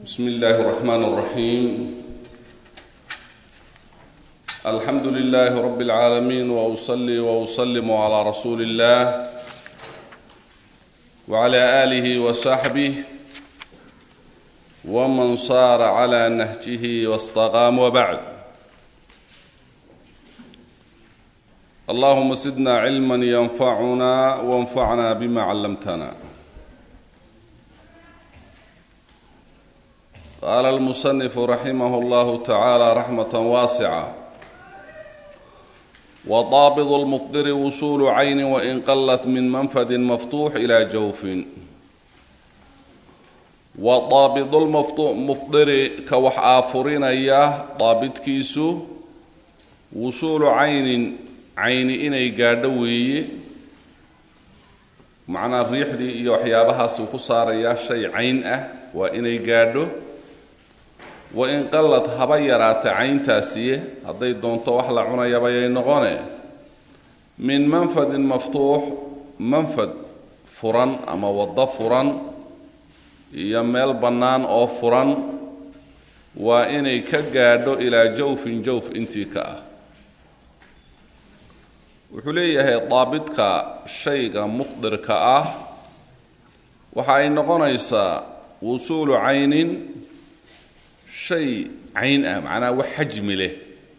بسم الله الرحمن الرحيم الحمد لله رب العالمين واصلي واسلم على رسول الله وعلى اله وصحبه ومن صار على نهجه واستقام وبعد اللهم زدنا علما ينفعنا وانفعنا بما علمتنا قال المصنف رحمه الله تعالى رحمة واسعة وضابط المفطر وصول عين وإن قلت من منفذ مفتوح إلى جوف وضابط المفطر كوح آفرين إياه ضابط كيسو وصول عين عين إني قادوي معنى الريح دي يوحيابها سوكو صار يا شيء عين أه وإني قادو wain qallad haba yaraata cayntaasiye hadday doonto wax la cunayabayay noqone min manfadin maftuux manfad furan ama waddo furan iyo meel bannaan oo furan waa inay ka gaadho ilaa jawfin jawf intii ka ah wuxuu leeyahay daabidka shayga mufdirka ah waxa ay noqonaysaa wusuulu caynin shay cayn ah macnaha wax xajmi leh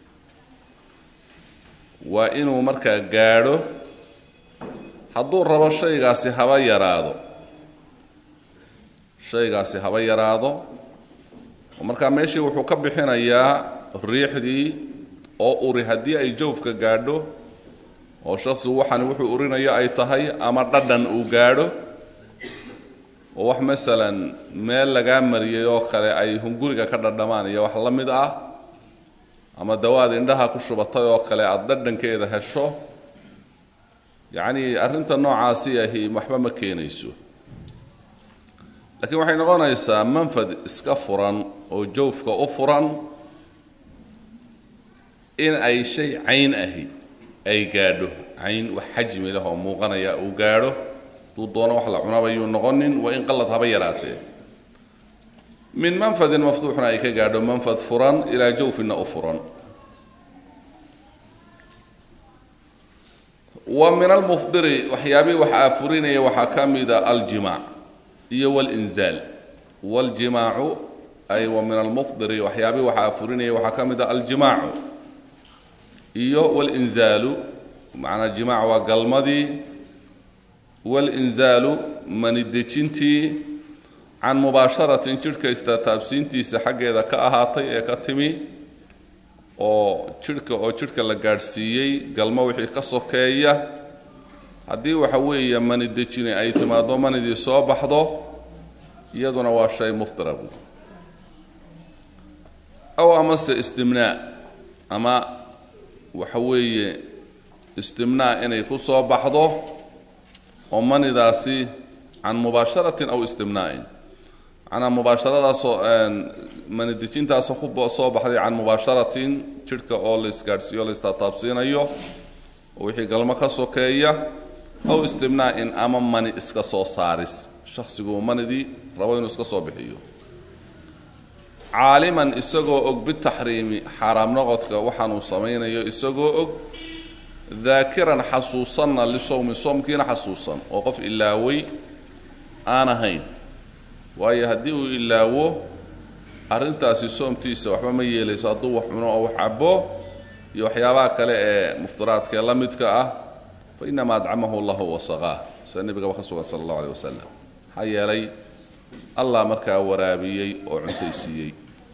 waa inuu markaa gaadho hadduu rabo shaygaasi haba yaraado shaygaasi haba yaraado oo markaa meeshii wuxuu ka bixinayaa riixdii oo uri haddii ay jawfka gaadho oo shaksigu waxani wuxuu urinayo ay tahay ama dhadhan uu gaadho oo wax masalan meel lagaa mariyay oo kale ay hunguriga ka dhadhamaan iyo wax la mid ah ama dawaad indhaha ku shubatay oo kale aada dhadhankeeda hesho yacni arrinta noocaasi ahi waxba ma keenayso laakiin waxay noqonaysaa manfad iska furan oo jawfka u furan in ay shay cayn ahi ay gaadho cayn wax xajmi leh oo muuqanaya uu gaadho duu doono wax la cunabayuu noqonin waa in qalad haba yaraatee min manfadin maftuuxna ay ka gaadho manfad furan ilaa jawfinna u furan wa min almufdiri waxyaabihii wax aafurinaya waxaa ka mida aljimaac iyo walinzaal waljimaacu ay wa min almufdiri waxyaabihii wax aafurinaya waxaa ka mida aljimaacu iyo walinzaalu macnaa jimaac waa galmadii walinzaalu manidejintii can mubaasharatin jidhka istataabsiintiisa xaggeeda ka ahaatay ee ka timi oo jidhka oo jidhka la gaadhsiiyey galmo wixii ka sokeeya haddii waxa weeye manidejini ay timaaddo manidii soo baxdo iyaduna waa shay muftira buud aw amase istimnaa ama waxa weeye istimnaa inay ku soo baxdo oo manidaasi can mubaasharatin aw istimnaa'in macnaa mubaasharadaasoo manidejintaasoo ku soo baxday can mubaasharatin jidhka oo la isgaadhsiiyo la istataabsiinayo oo wixii galmo ka sokeeya aw istimnaa'in ama mani iska soo saaris shakhsigu manidii rabo inuu iska soo bixiyo caaliman isagoo og bitaxriimi xaaraam noqodka waxaanuu samaynayo isagoo og daakiran xasuusanna lisowmi soomkiina xasuusan oo qof ilaaway aan ahayn waayo haddii uu ilaawo arrintaasi soomtiisa waxba ma yeelayso hadduu wax cuno oo wax cabo iyo waxyaabaha kale ee muftiraadka ee la midka ah fa inamaa adcamahu allahu wasaqaah sida nebigaba ka sugan sala allahu aleh wasalam maxaa yeelay allah markaa waraabiyey oo cuntaysiiyey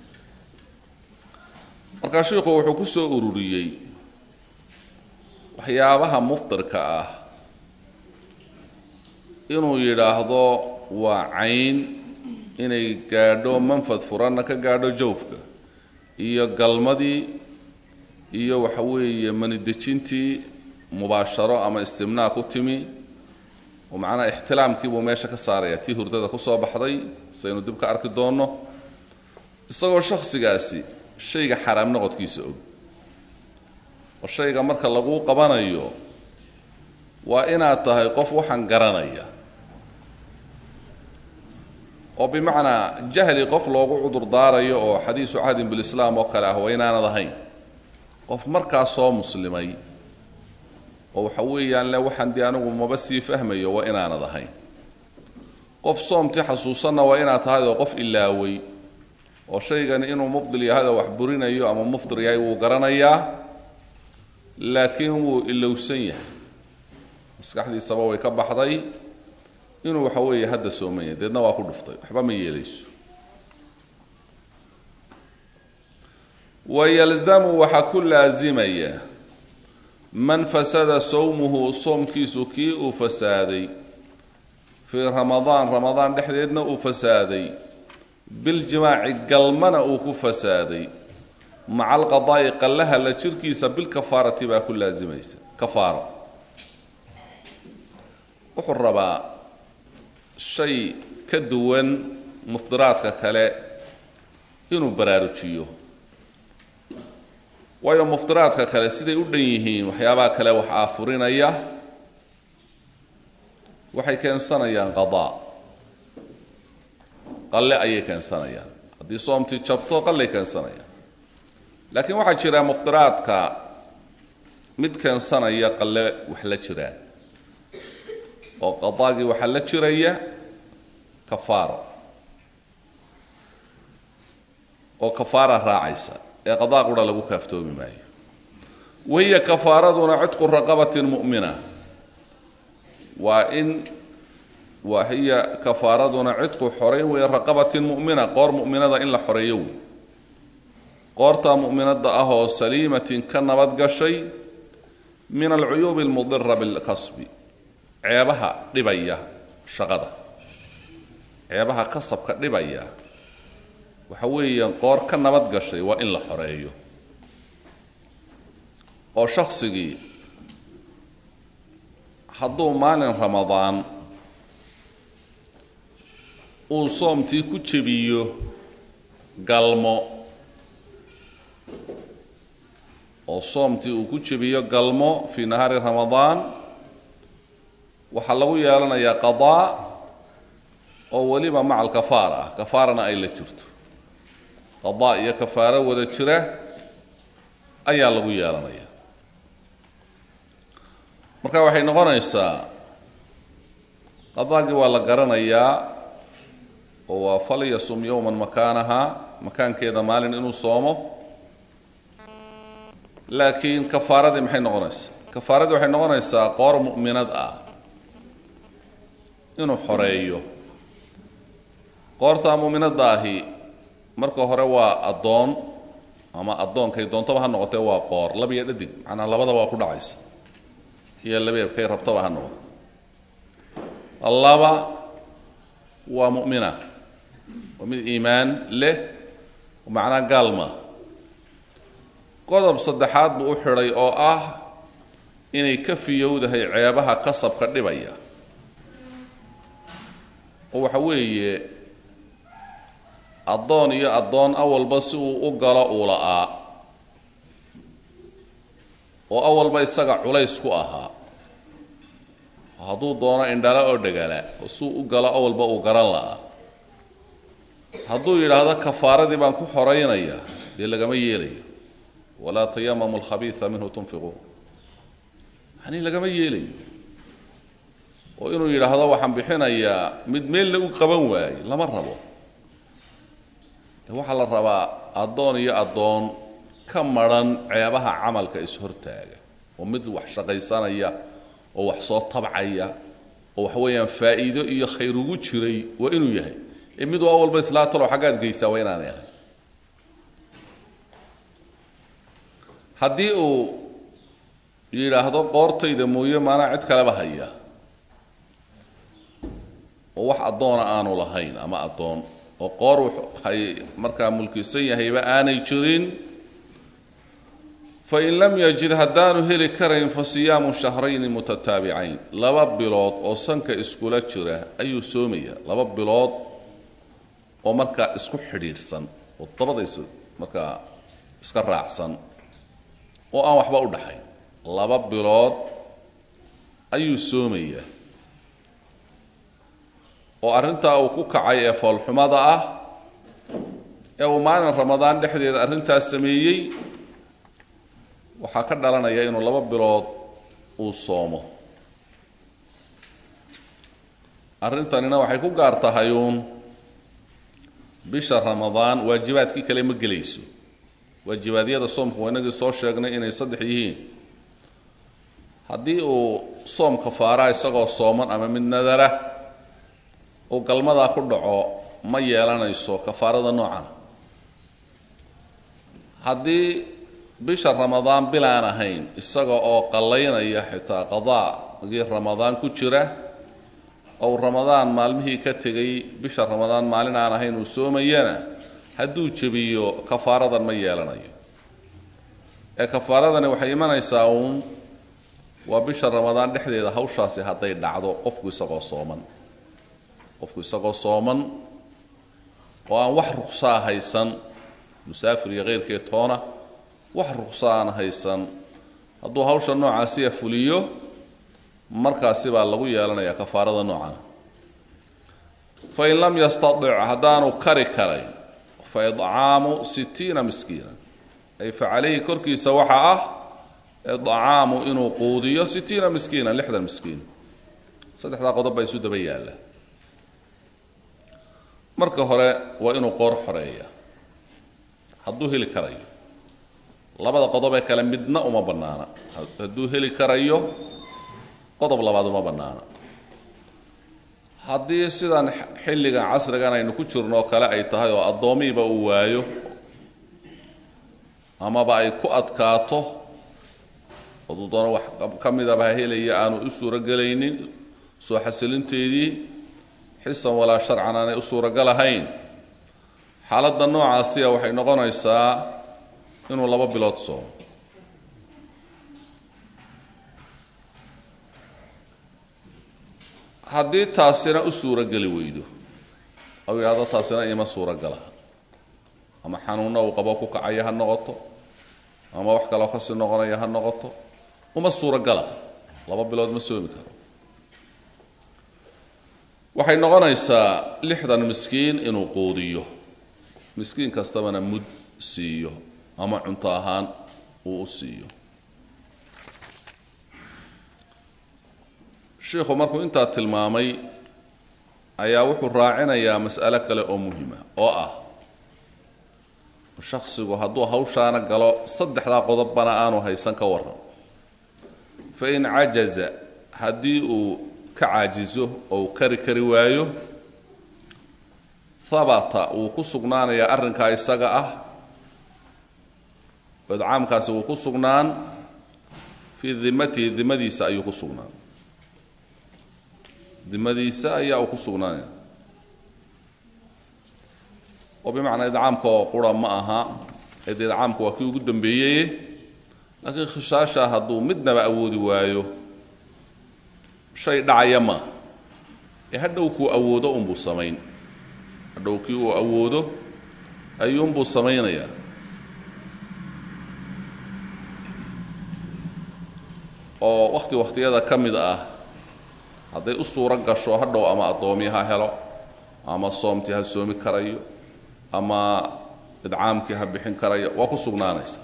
markaa shiikhu wuxuu ku soo ururiyey waxyaabaha muftirka ah inuu yidhaahdo waa cayn inay gaadho manfad furanna ka gaadho jawfka iyo galmadii iyo waxa weeye manidejintii mubaasharo ama istimnaa ku timi oo macnaha ixtilaamkii buu meesha ka saaraya tii hurdada ku soo baxday saynu dib ka arki doonno isagoo shakhsigaasi shayga xaraam noqodkiisa og oo shayga marka laguu qabanayo waa inaad tahay qof waxaan garanaya oo bimacnaa jahli qof loogu cudur daarayo oo xadiisu cahdin bilislaam oo kale ah waa inaanad ahayn qof markaas soo muslimay oo waxa weeyaan le waxaan dee anigu maba sii fahmayo waa inaanad ahayn qof soomtii xasuusanna waa inaad tahay oo qof ilaaway oo shaygani inuu mubdil yahay oo wax burinayo ama muftir yahay wuu garanayaa laakiin wuu ilowsan yahay maskaxdiisaba way ka baxday inuu waxa weeye hadda sooman yahay deedna waa ku dhuftay waxba ma yeelayso wayalzamu waxaa ku laasimaya man fasada sawmuhu soomkiisu kii uu fasaaday fii ramadaan ramadaan dhexdeedna uu fasaaday biljimaaci galmana uu ku fasaaday maca alqadaa'i qallaha la jirkiisa bilkafaarati baa ku laasimaysa kafaaro wuxuu rabaa shay ka duwan muftiraadka kale inuu baraarujiyo waayo muftiraadka kale siday u dhan yihiin waxyaabaha kale wax aafurinaya waxay keensanayaan qadaa qalle ayay keensanayaan haddii soomtii jabto qallay keensanayaan laakiin waxaa jira muftiraadka mid keensanaya qalle wax la jiraan oo qadaagii waxaa la jiraya kafaaro oo kafaara raacaysa ee qadaa qura lagu kaaftoomi maayo wahiya kafaaraduna cidqu raqabatin mu'mina waa in waa hiya kafaaraduna cidqu xorayn weeye raqabatin mu'mina qoor mu'minada in la xoreeyo wey qoortaa mu'minada ah oo saliimatin ka nabad gashay min alcuyuubi almudira bilkasbi ceebaha dhibaya shaqada ceebaha kasabka dhibaya waxa weeyaan qoor ka nabad gashay waa in la xoreeyo oo shaksigii hadduu maalin ramadaan uu soomtii ku jebiyo galmo oo soomtii uu ku jebiyo galmo fii nahaari ramadaan waxaa lagu yeelanayaa qadaa oo weliba maca alkafaara ah kafaarana ay la jirto qadaa iyo kafaaro wada jira ayaa lagu yeelanaya marka waxay noqonaysaa qadaagii waa la garanayaa oo waa falyasum yowman makaanaha makaankeeda maalin inuu soomo laakiin kafaaradii maxay noqonaysaa kafaaradii waxay noqonaysaa qoor mu'minad ah inuu xoreeyo qoortaa mu'minadda ahi marka hore waa addoon ama addoonkay doontaba ha noqotee waa qoor laba iyo dhadig macnaa labadaba waa ku dhacaysa iyo labeeb kay rabtaba ha noqoto laba waa mu'mina waa mid iimaan leh macnaa gaalma qodob saddexaad buu u xidhay oo ah inay ka fiyowdahay ceebaha kasabka dhibaya oo waxa weeye addoon iyo addoon awalba si uu u galo uu la'aa oo awalba isaga culays ku ahaa hadduu doono indhala oo dhegala oo suu u galo awalba uu garan la'aa hadduu yidhaahdo kafaaradii baan ku xoraynaya dee lagama yeelayo walaa tayamamu alkhabiisa minhu tunfiquun yani lagama yeelayo oo inuu yidhaahdo waxaan bixinayaa mid meelna u qaban waaye lama rabo waxaa la rabaa addoon iyo addoon ka madrhan ceebaha camalka is-hortaaga oo mid wax shaqaysanaya oo wax soo tabcaya oo waxa weeyaan faa'iido iyo khayr ugu jiray waa inuu yahay ee mid waa walba islaa talow xaggaad geysaa waa inaanay ahay haddii uu yidhaahdo qoortayda mooye maanaa cid kaleba haya oo wax addoona aanu lahayn ama addoon oo qoor hay markaa mulkisan yahayba aanay jirin fain lam yajid haddaanu heli karayn fa siyaamu shahrayni mutataabicayn laba bilood oo sanka iskula jira ayuu soomaya laba bilood oo markaa isku xidhiidhsan oo dabadaysu markaa iska raacsan oo aan waxba u dhaxayn laba bilood ayuu soomayaa oo arrintaa uu ku kacay ee foolxumada ah ee uu maalin ramadaan dhexdeeda arrintaas sameeyey waxaa ka dhalanaya inuu laba bilood uu soomo arrintanina waxay ku gaar tahay uun bisha ramadaan waajibaadkii kale ma gelayso waajibaadyada soomka waa inagii soo sheegnay inay saddex yihiin haddii uu soom kafaaraa isagoo sooman ama mid nadara uu galmadaa ku dhaco ma yeelanayso kafaarada noocan haddii bisha ramadaan bilaan ahayn isaga oo qallaynaya xitaa qadaagii ramadaan ku jira ou ramadaan maalmihii ka tegay bisha ramadaan maalin aan ahayn uu soomayana hadduu jebiyo kafaaradan ma yeelanayo ee kafaaradani waxay imanaysaa uun waa bisha ramadaan dhexdeeda hawshaasi hadday dhacdo qofku isagoo sooman qofku isagoo sooman oo aan wax ruksaa haysan musaafir iyo keyrkee toona wax ruksa aan haysan hadduu hawsha noocaasiya fuliyo markaasi baa lagu yeelanayaa kafaarada noocana fain lam yastadic haddaanu kari karay fa idcaamu sittiina miskiina ay fa calayhi korkiisa waxaa ah idcaamu inuu quudiyo sittiina miskiina lixdan miskiin saddexdaa qodob baa isu daba yaalla marka hore waa inuu qoor xoreeya hadduu heli karayo labada qodob ee kale midna uma bannaana hadduu heli karayo qodob labaad uma bannaana haddii sidan xilligan casrigan aynu ku jirno oo kale ay tahay oo addoomiiba uu waayo amaba ay ku adkaato oduu doono wax ka midaba ha helaya aanu u suurogelaynin soo xasilinteedii xisan walaa sharcan aanay u suurogalahayn xaaladda noocaasiya waxay noqonaysaa inuu laba bilood soomo haddii taasina u suurogeli weydo ou yidhahdo taasina ima suurogala ama xanuunna uu qabo ku kacaya ha noqoto ama wax kaloo kasii noqonaya ha noqoto uma suurogala laba bilood ma soomi karo waxay noqonaysaa lixdan miskiin inuu quudiyo miskiin kastabana mud siiyo ama cunto ahaan uu u siiyo shiikhu markuu intaa tilmaamay ayaa wuxuu raacinayaa mas'alo kale oo muhima oo ah shaksigu hadduu hawshaana galo saddexdaa qodobbana aanu haysan ka warran fa in cajaza haddii uu ka caajizo oo uu kari kari waayo habata wuu ku sugnaanayaa arrinkaa isaga ah idcaamkaasi wuu ku sugnaan fii dimatihi dimadiisa ayuu ku sugnaan dimadiisa ayaa uu ku sugnaanaya oo bimacnaa idcaamka oo qura ma aha ee dee idcaamka waa kii ugu dambeeyey laakiin khishaasha hadduu midnaba awoodi waayo shay dhacaya ma ee hadhow kuu awoodo unbuu samayn hadhow kii uu awoodo ayuunbuu samaynayaa oo wakhti wakhtiyada ka mid ah hadday u suuro gasho hadhow ama addoomi ha helo ama soomtii ha soomi karayo ama idcaamkii ha bixin karayo waa ku sugnaanaysa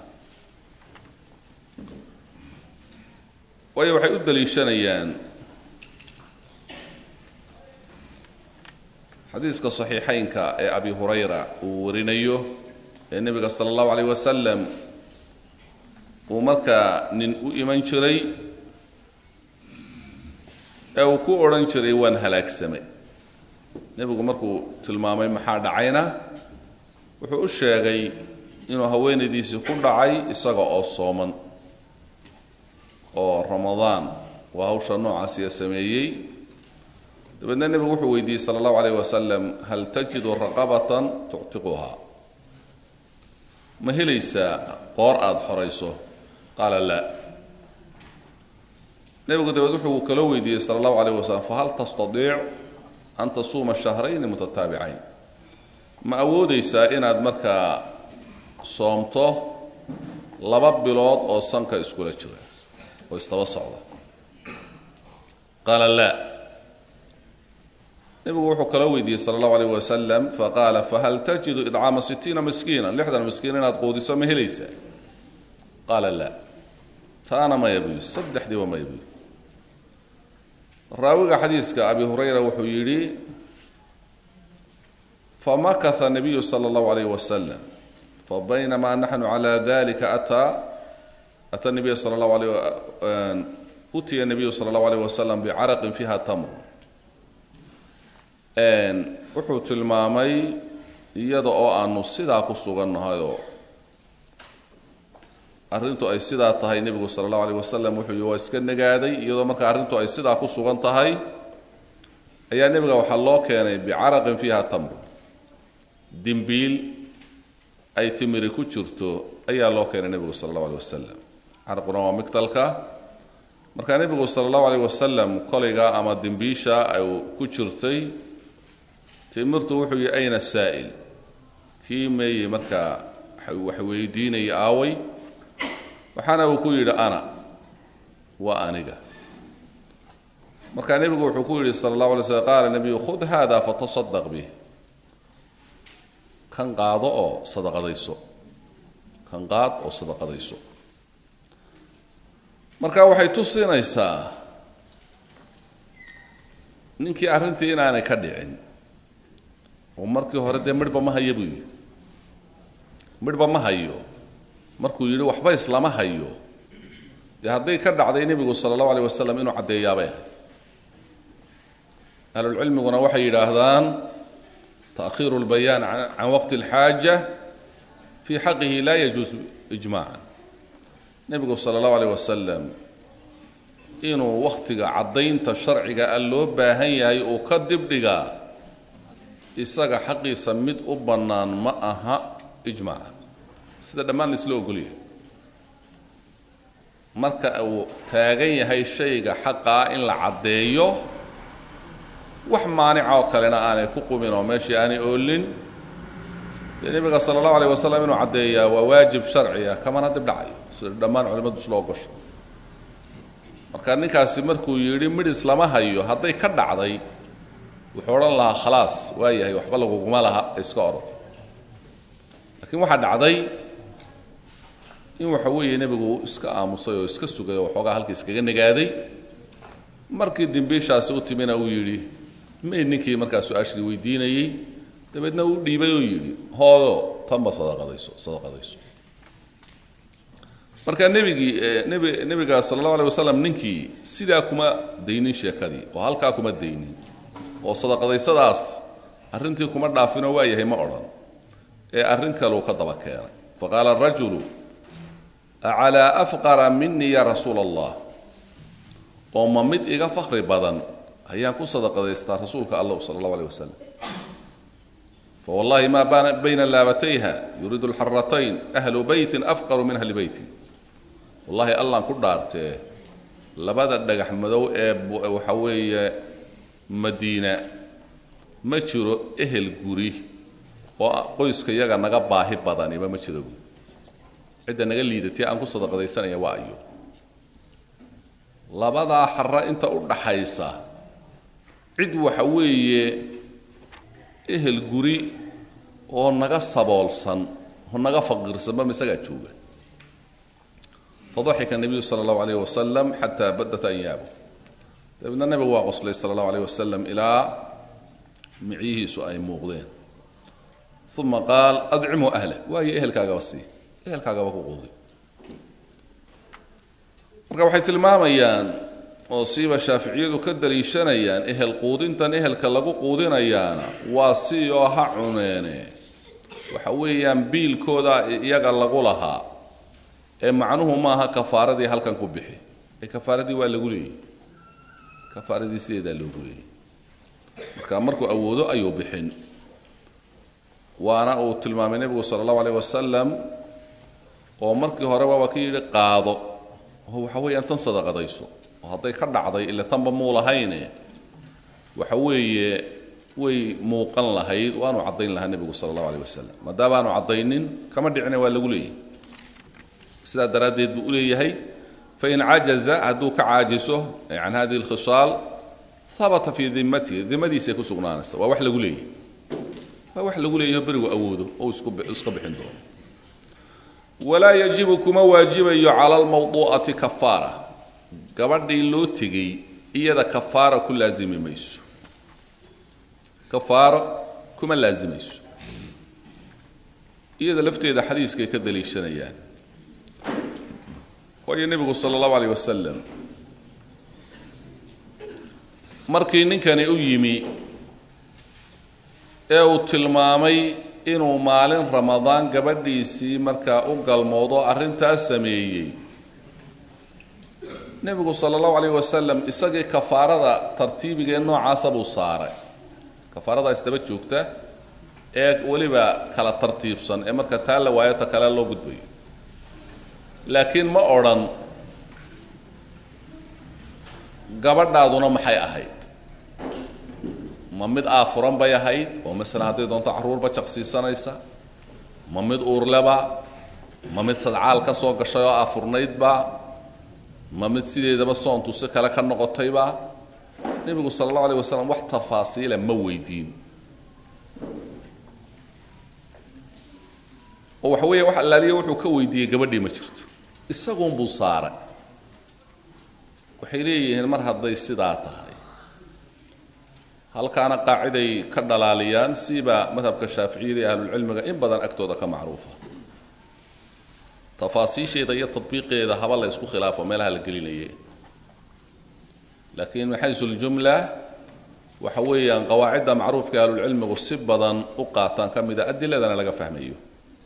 waayo waxay u daliishanayaan xadiiska saxiixaynka ee abi hurayra uu warinayo ee nebiga sala allahu calayh wasalam uu markaa nin u iman jiray ee uu ku odhan jiray waan halaagsamay nebigu markuu tilmaamay maxaa dhacayna wuxuu u sheegay inuu haweenaydiisii ku dhacay isaga oo sooman oo ramadaan waa hawsha noocaasiya sameeyey dabeedna nebigu wuxuu weydiiyey sala allahu calayh wasalam hal tajidu raqabatan tuctiquha ma helaysaa qoor aada xorayso qaala laa nebigu dabeed wuxuu kaloo weydiiyey sala allahu calayh wasalam fahal tastadiic an tasuuma shahrayni mutataabicayn ma awoodaysaa inaad markaa soomto laba bilood oo sanka iskula jira oo istaba socda qaala laa nebigu wuxuu kala weydiiyey sala allahu alayh wasalam faqaala fahal tajidu idcaama sitiina miskiina lixdan miskiin inaad quudiso ma helaysaa qaala laa taana maya buu yidhi saddexdiiba maya buu yidhi raawiga xadiiska abi hurayra wuxuu yidhi famakasa nabiyu sala allahu alayh wasalam fabaynamaa naxnu calaa dalika ataa ata nabiya sala allahu alayh utiya nabiyu sala allahu alayh wasalam bicaraqin fiiha tamr wuxuu tilmaamay iyada oo aanu sidaa ku sugannahayoo arrintu ay sidaa tahay nebigu sala allahu alayh wasalam wuxuu yihi waa iska nagaaday iyadoo marka arrintu ay sidaa ku sugan tahay ayaa nebiga waxaa loo keenay bicaraqin fiiha tamr dimbiil ay timiri ku jirto ayaa loo keenay nebigu sala allahu alayh wasalam caraquna waa migdalka marka nebigu sala allahu alayh wasalam kolaygaa ama dimbiisha ay ku jirtay timirtu wuxuu yihi ayna saa'il kii meeye markaa wax weydiinaya aaway waxaana uu ku yidhi ana waa aniga markaa nebigu wuxuu ku yidhi sala allahu alay slm qaala nebiyu khud hada fatasadaq bih kan qaado oo sadaqadayso kan qaad oo sadaqadayso marka waxay tusinaysaa ninkii arrintii inaanay ka dhicin oo markii hore dee midhba ma hayo buu yidhi midhba ma hayo markuu yidhi waxba islama hayo dee hadday ka dhacday nebigu sala allahu alayh wasalam inuu caddeeyaabay ahay ahlulcilmiguna waxay yidhaahdaan taakhiiru lbayaan can waqti اlxaaja fii xaqihi laa yajuus ijmacan nebigu sala allahu alayh wasalam inuu wakhtiga caddaynta sharciga a loo baahan yahay uu ka dibdhigaa isaga xaqiisa mid u bannaan ma aha ijmaaca sida dhammaan la isla ogolyahay marka uu taagan yahay shayga xaqaa in la caddeeyo wax maanica oo kalena aanay ku qumin oo meeshii aanay oolin dee nebiga sala allahu alayh wasalam inuu caddeeyaa waa waajib sharci ah kamana dib dhacayo sida dhammaan culimmadu isla ogosha marka ninkaasi markuu yidhi midhis lama hayo hadday ka dhacday wuxuu odhan lahaa khalaas waa yahay waxba laguguma laha iska orod laakiin waxaa dhacday in waxa weeye nebigu iska aamusay oo iska sugay oo waxoogaa halka iskaga nagaaday markii dimbiishaasi u timina uu yidhi may ninkii markaa su-aashii weydiinayey dabeedna uu dhiibay oo yidhi hoodo tanba sadaqadayso sadaqadayso marka nebigii nebi nebiga sala allahu alay wasalam ninkii sidaa kuma daynin sheekadii oo halkaa kuma daynin oo sadaqadaysadaas arrintii kuma dhaafinoo waa yahay ma odhan ee arrin kaleu ka daba keenay faqaala arajulu acalaa afqara minii ya rasuula allah oo ma mid iga fakri badan ayaan ku sadaqadaystaa rasuulka allah sala allahu alيh wasalam fawallahi ma bayna laabatayha yuriidu lxaratayn ahlu beytin afqaru min ahli beyti wallahi allaan ku dhaartee labada dhagax madow ee waxa weeye madiina ma jiro ehel guri oo qoyska yaga naga baahi badaniba ma jiro buui cidda naga liidatay aan ku sadaqadaysanaya waa ayo labadaa xara inta u dhaxaysa cid waxa weeye ehel guri oo naga saboolsan oo naga faqiirsanba misagaa jooga fadaxika nabiyu sala allahu alayh wasalam xataa badat anyaabu dabeedna nebigu waa qoslay sala allahu alayh wasalam ilaa micyihiisu ay muuqdeen uma qaal adcimhu ahlah waayo ehelkaagaba sii ehelkaagaba ku quudi marka waxay tilmaamayaan oo siiba shaaficiyadu ka daliishanayaan ehel quudintan ehelka lagu quudinayaana waa si oo ha cuneene waxa weeyaan biilkooda iyaga lagu lahaa ee macnuhu maaha kafaaradii halkan ku bixi ee kafaaradii waa lagu leeyahy kafaaradii sideedaa loogu leeyay marka markuu awoodo ayuu bixin waana uu tilmaamay nebigu sala allahu alayh wasalam oo markii horeba waa ka yidhi qaado oo waxa weeyaan tan sadaqadayso oo hadday ka dhacday ila tanba muu lahayne waxa weeye way muuqan lahayd waanu caddayn lahaa nebigu sala allahu alayh wasalam maadaama aanu caddaynin kama dhicine waa lagu leeyahay sidaa daraaddeed buu u leeyahay fain cajaza hadduu ka caajiso can hadihi اlkhisaal habata fii dimatihi dimadiisay ku sugnaanaysa waa wax lagu leeyahy waa wax lagu leeyaho berigu awoodo oo iska bixin doono walaa yajibu kuma waajibayo cala almawduu'ati kafaara gabadhii loo tegey iyada kafaara ku laazimi mayso kafaaro kuma laazimayso iyada lafteeda xadiiskay ka daliishanayaan waayo nebigu sala allahu alayh wasalam markii ninkani u yimi ee uu tilmaamay inuu maalin ramadaan gabadhiisii markaa u galmoodo arrintaas sameeyey nebigu sala allahu alayh wasalam isagii kafaarada tartiibigee noocaasa buu saaray kafaarada isdaba joogta ee weliba kala tartiibsan ee marka taa la waayo ta kale loo gudbayo laakiin ma odhan gabadhaaduna maxay ahayd ma mid aafuran bay ahayd oo masalan hadday doonto carruurba jaqsiisanaysa ma mid uurleba ma mid sadcaal ka soo gashay oo aafurnaydba ma mid sideedaba soontu si kale ka noqotayba nebigu sala allahu alayh wasalam wax tafaasiila ma weydiin oo waxa weeye wax allaaliya wuxuu ka weydiiyey gabadhii ma jirto isagunbuu saaray waxay leeyihiin mar hadday sidaa tahay halkaana qaaciday ka dhalaaliyaan siba madhabka shaaficiyada iyo ahlulcilmiga in badan agtooda ka macruufa tafaasiisheeda iyo tadbiiqeeda haba la isku khilaafo meelaha la gelinaye laakiin min xaysu ljumla waxa weeyaan qawaacidda macruufka ahlulcilmigu si badan u qaataan ka mida adiladana laga fahmayo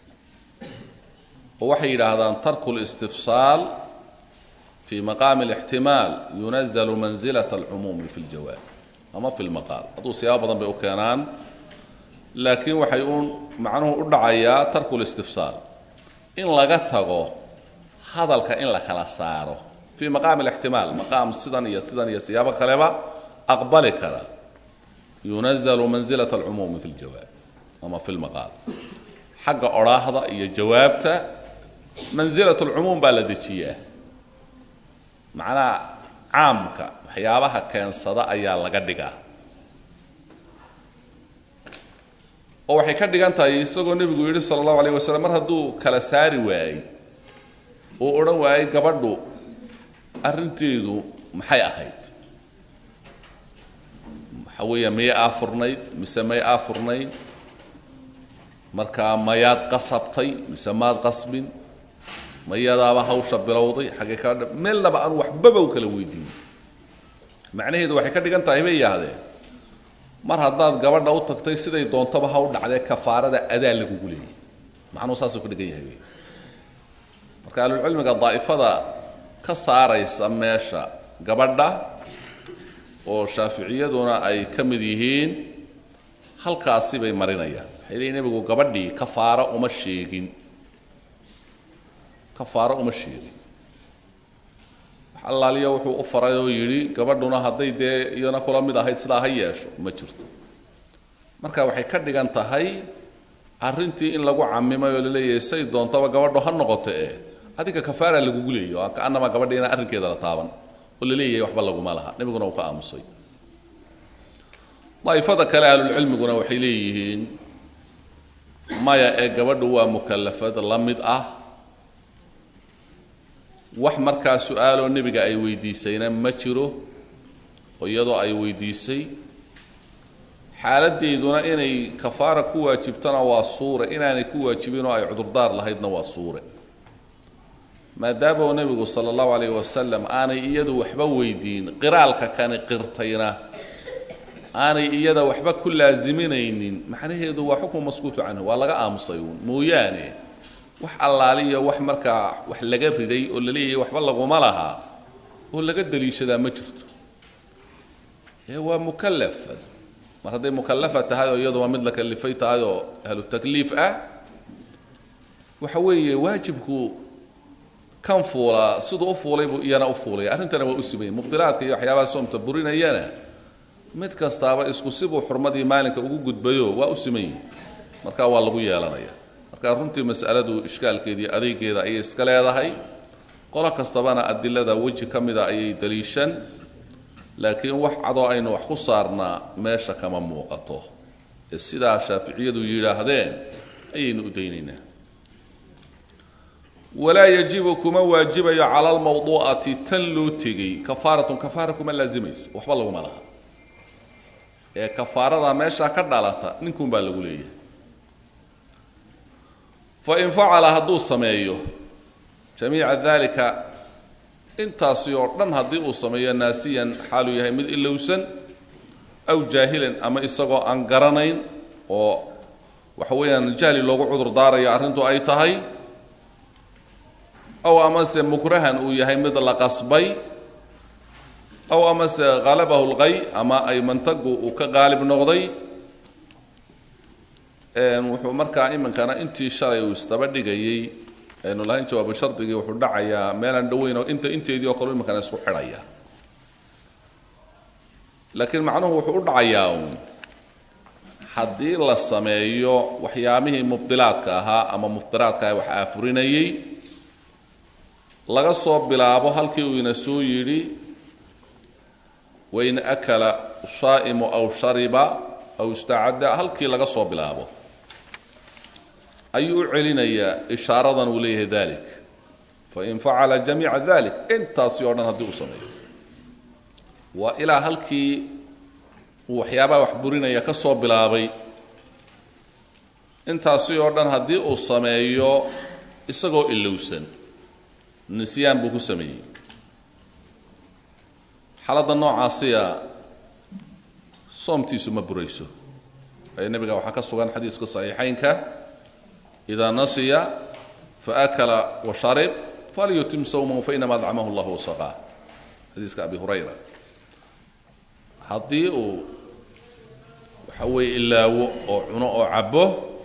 oo waxay yidhaahdaan tarku listifsaal fi maqaami alixtimaal yunazalu manzilat alcumuumi fi ljawaab ama fi lmaqaal hadduu siyaabo badan bay u keenaan laakiin waxay uun macnuhu u dhacayaa tarku listifsaal in laga tago hadalka in la kala saaro fii maqaami alixtimaal maqaam sidan iyo sidan iyo siyaabo kaleba aqbali kara yunazalu manzilat alcumuumi fi ljawaab ama fi lmaqaal xagga odhaahda iyo jawaabta manzilat alcumuum baa la dejiyaa macnaha caamka waxyaabaha keensada ayaa laga dhigaa oo waxay ka dhigan tahay isagoo nebigu yidhi sala allahu alayh wasalam mar hadduu kala saari waayey uu odhan waayey gabadhu arrinteedu maxay ahayd waxa weeya miyay aafurnayd mise may aafurnayd markaa mayaad qasabtay mise maad qasbin mayadaaba hawsha bilowday xaggee ka meelnaba aan waxbaba u kala weydiin macnaheedu waxay ka dhigan tahay bay yidhaahdeen mar haddaad gabadha u tagtay siday doontaba ha u dhacdee kafaarada adaa lagugu leeyay macnuhu saasuu ka dhigan yahay wey marka ahlulcilmiga daa'ifada ka saaraysa meesha gabadha oo shaaficiyaduna ay ka mid yihiin halkaasi bay marinayaan waxay leeyiin nebigu gabadhii kafaaro uma sheegin kafaaro uma sheegin allaaliya wuxuu u faray oo yidhi gabadhuna hadday dee iyana kula mid ahayd sidaa ha yeesho ma jirto marka waxay ka dhigan tahay arrintii in lagu camimay oo laleeyahay say doontaba gabadho ha noqoto eh adiga kafaara lagugu leeyo oo kaanama gabadhiina arrinkeeda la taaban oo la leeyahay waxba laguma laha nebiguna uu ka aamusay daa'ifada kale ahlulcilmiguna waxay leeyihiin maya ee gabadhu waa mukallafad la mid ah wax markaa su-aaloo nebiga ay weydiisayna ma jiro oo iyadoo ay weydiisay xaaladdeeduna inay kafaara ku waajibtona waa suure inaanay ku waajibin oo ay cudurdaar lahaydna waa suure maadaama uu nebigu sala allahu calayh wasalam aanay iyadu waxba weydiin qiraalka kani qirtayna aanay iyada waxba ku laasiminaynin macnaheedu waa xukmu maskuutu canhu waa laga aamusay uun mooyaane wax allaaliyo wax markaa wax laga riday oo la leeyahay waxba laguma lahaa oo laga daliishadaa ma jirto ee waa mukallaf mar hadday mukallafa tahay oo iyadu waa mid la kalifay tahay oo ahlu takliif ah waxa weeye waajibku kan fuulaa siduu u fuulay buu iyana u fuulaya arrintana waa u simayay muqdiraadka iyo waxyaabaha soomta burinayana mid kastaaba isku sibuu xurmadii maalinka ugu gudbayo waa u simayey marka waa lagu yeelanaya marka runtii mas'aladu ishkaalkeedii adeygeeda ayay iska leedahay qolo kastabana adilada weji ka mida ayay daliishan laakiin wax cadoo aynu wax ku saarnaa meesha kama muuqato ee sidaa shaaficiyadu yidhaahdeen ayaynu u daynaynaa walaa yajibu kuma waajibayo cala almawduu'ati tan loo tegey kafaaratun kafaara kuma laazimayso waxba laguma laha ee kafaarada meeshaa ka dhalata ninkuun baa lagu leeyahay fain facala hadduu sameeyo jamiica dalika intaasi oo dhan haddii uu sameeyo naasiyan xaaluu yahay mid ilowsan aw jaahilan ama isagoo aan garanayn oo waxa weeyaan jahli loogu cudur daarayo arrintu ay tahay aw amase mukrahan uu yahay mid la qasbay aw amase halabahu lqay ama ay mantagu uu ka qaalib noqday wuxuu markaa iminkana intii shalay uu isdaba dhigayey aynu lahayn jawaabu shardigii wuxuu dhacayaa meelaan dhoweyn oo inta inteedii oo kale iminkana isku xidhaya laakiin macnuhu wuxuu u dhacayaa uun haddii la sameeyo waxyaamihii mubdilaadka ahaa ama muftiraadka ah wax aafurinayey laga soo bilaabo halkii uu ina soo yidhi wain akala shaa'imu aw shariba aw istacadda halkii laga soo bilaabo ayuu u celinayaa ishaaradan uu leeyahay dalik fain facala jamiica dalik intaasi oo dhan haddii uu sameeyo waa ilaa halkii uu waxyaabaha wax burinaya ka soo bilaabay intaasi oo dhan haddii uu sameeyo isagoo ilowsan nisyaan buu ku sameeyey xaaladda noocaasiya soomtiisu ma burayso ee nebiga waxaa ka sugan xadiiska saxiixaynka idaa nasiya faakala washarib falyutim sawmahu fainama adcamahu llah wasaqaa xadiiska abi hurayra haddii uu waxa weeye ilaawo oo cuno oo cabo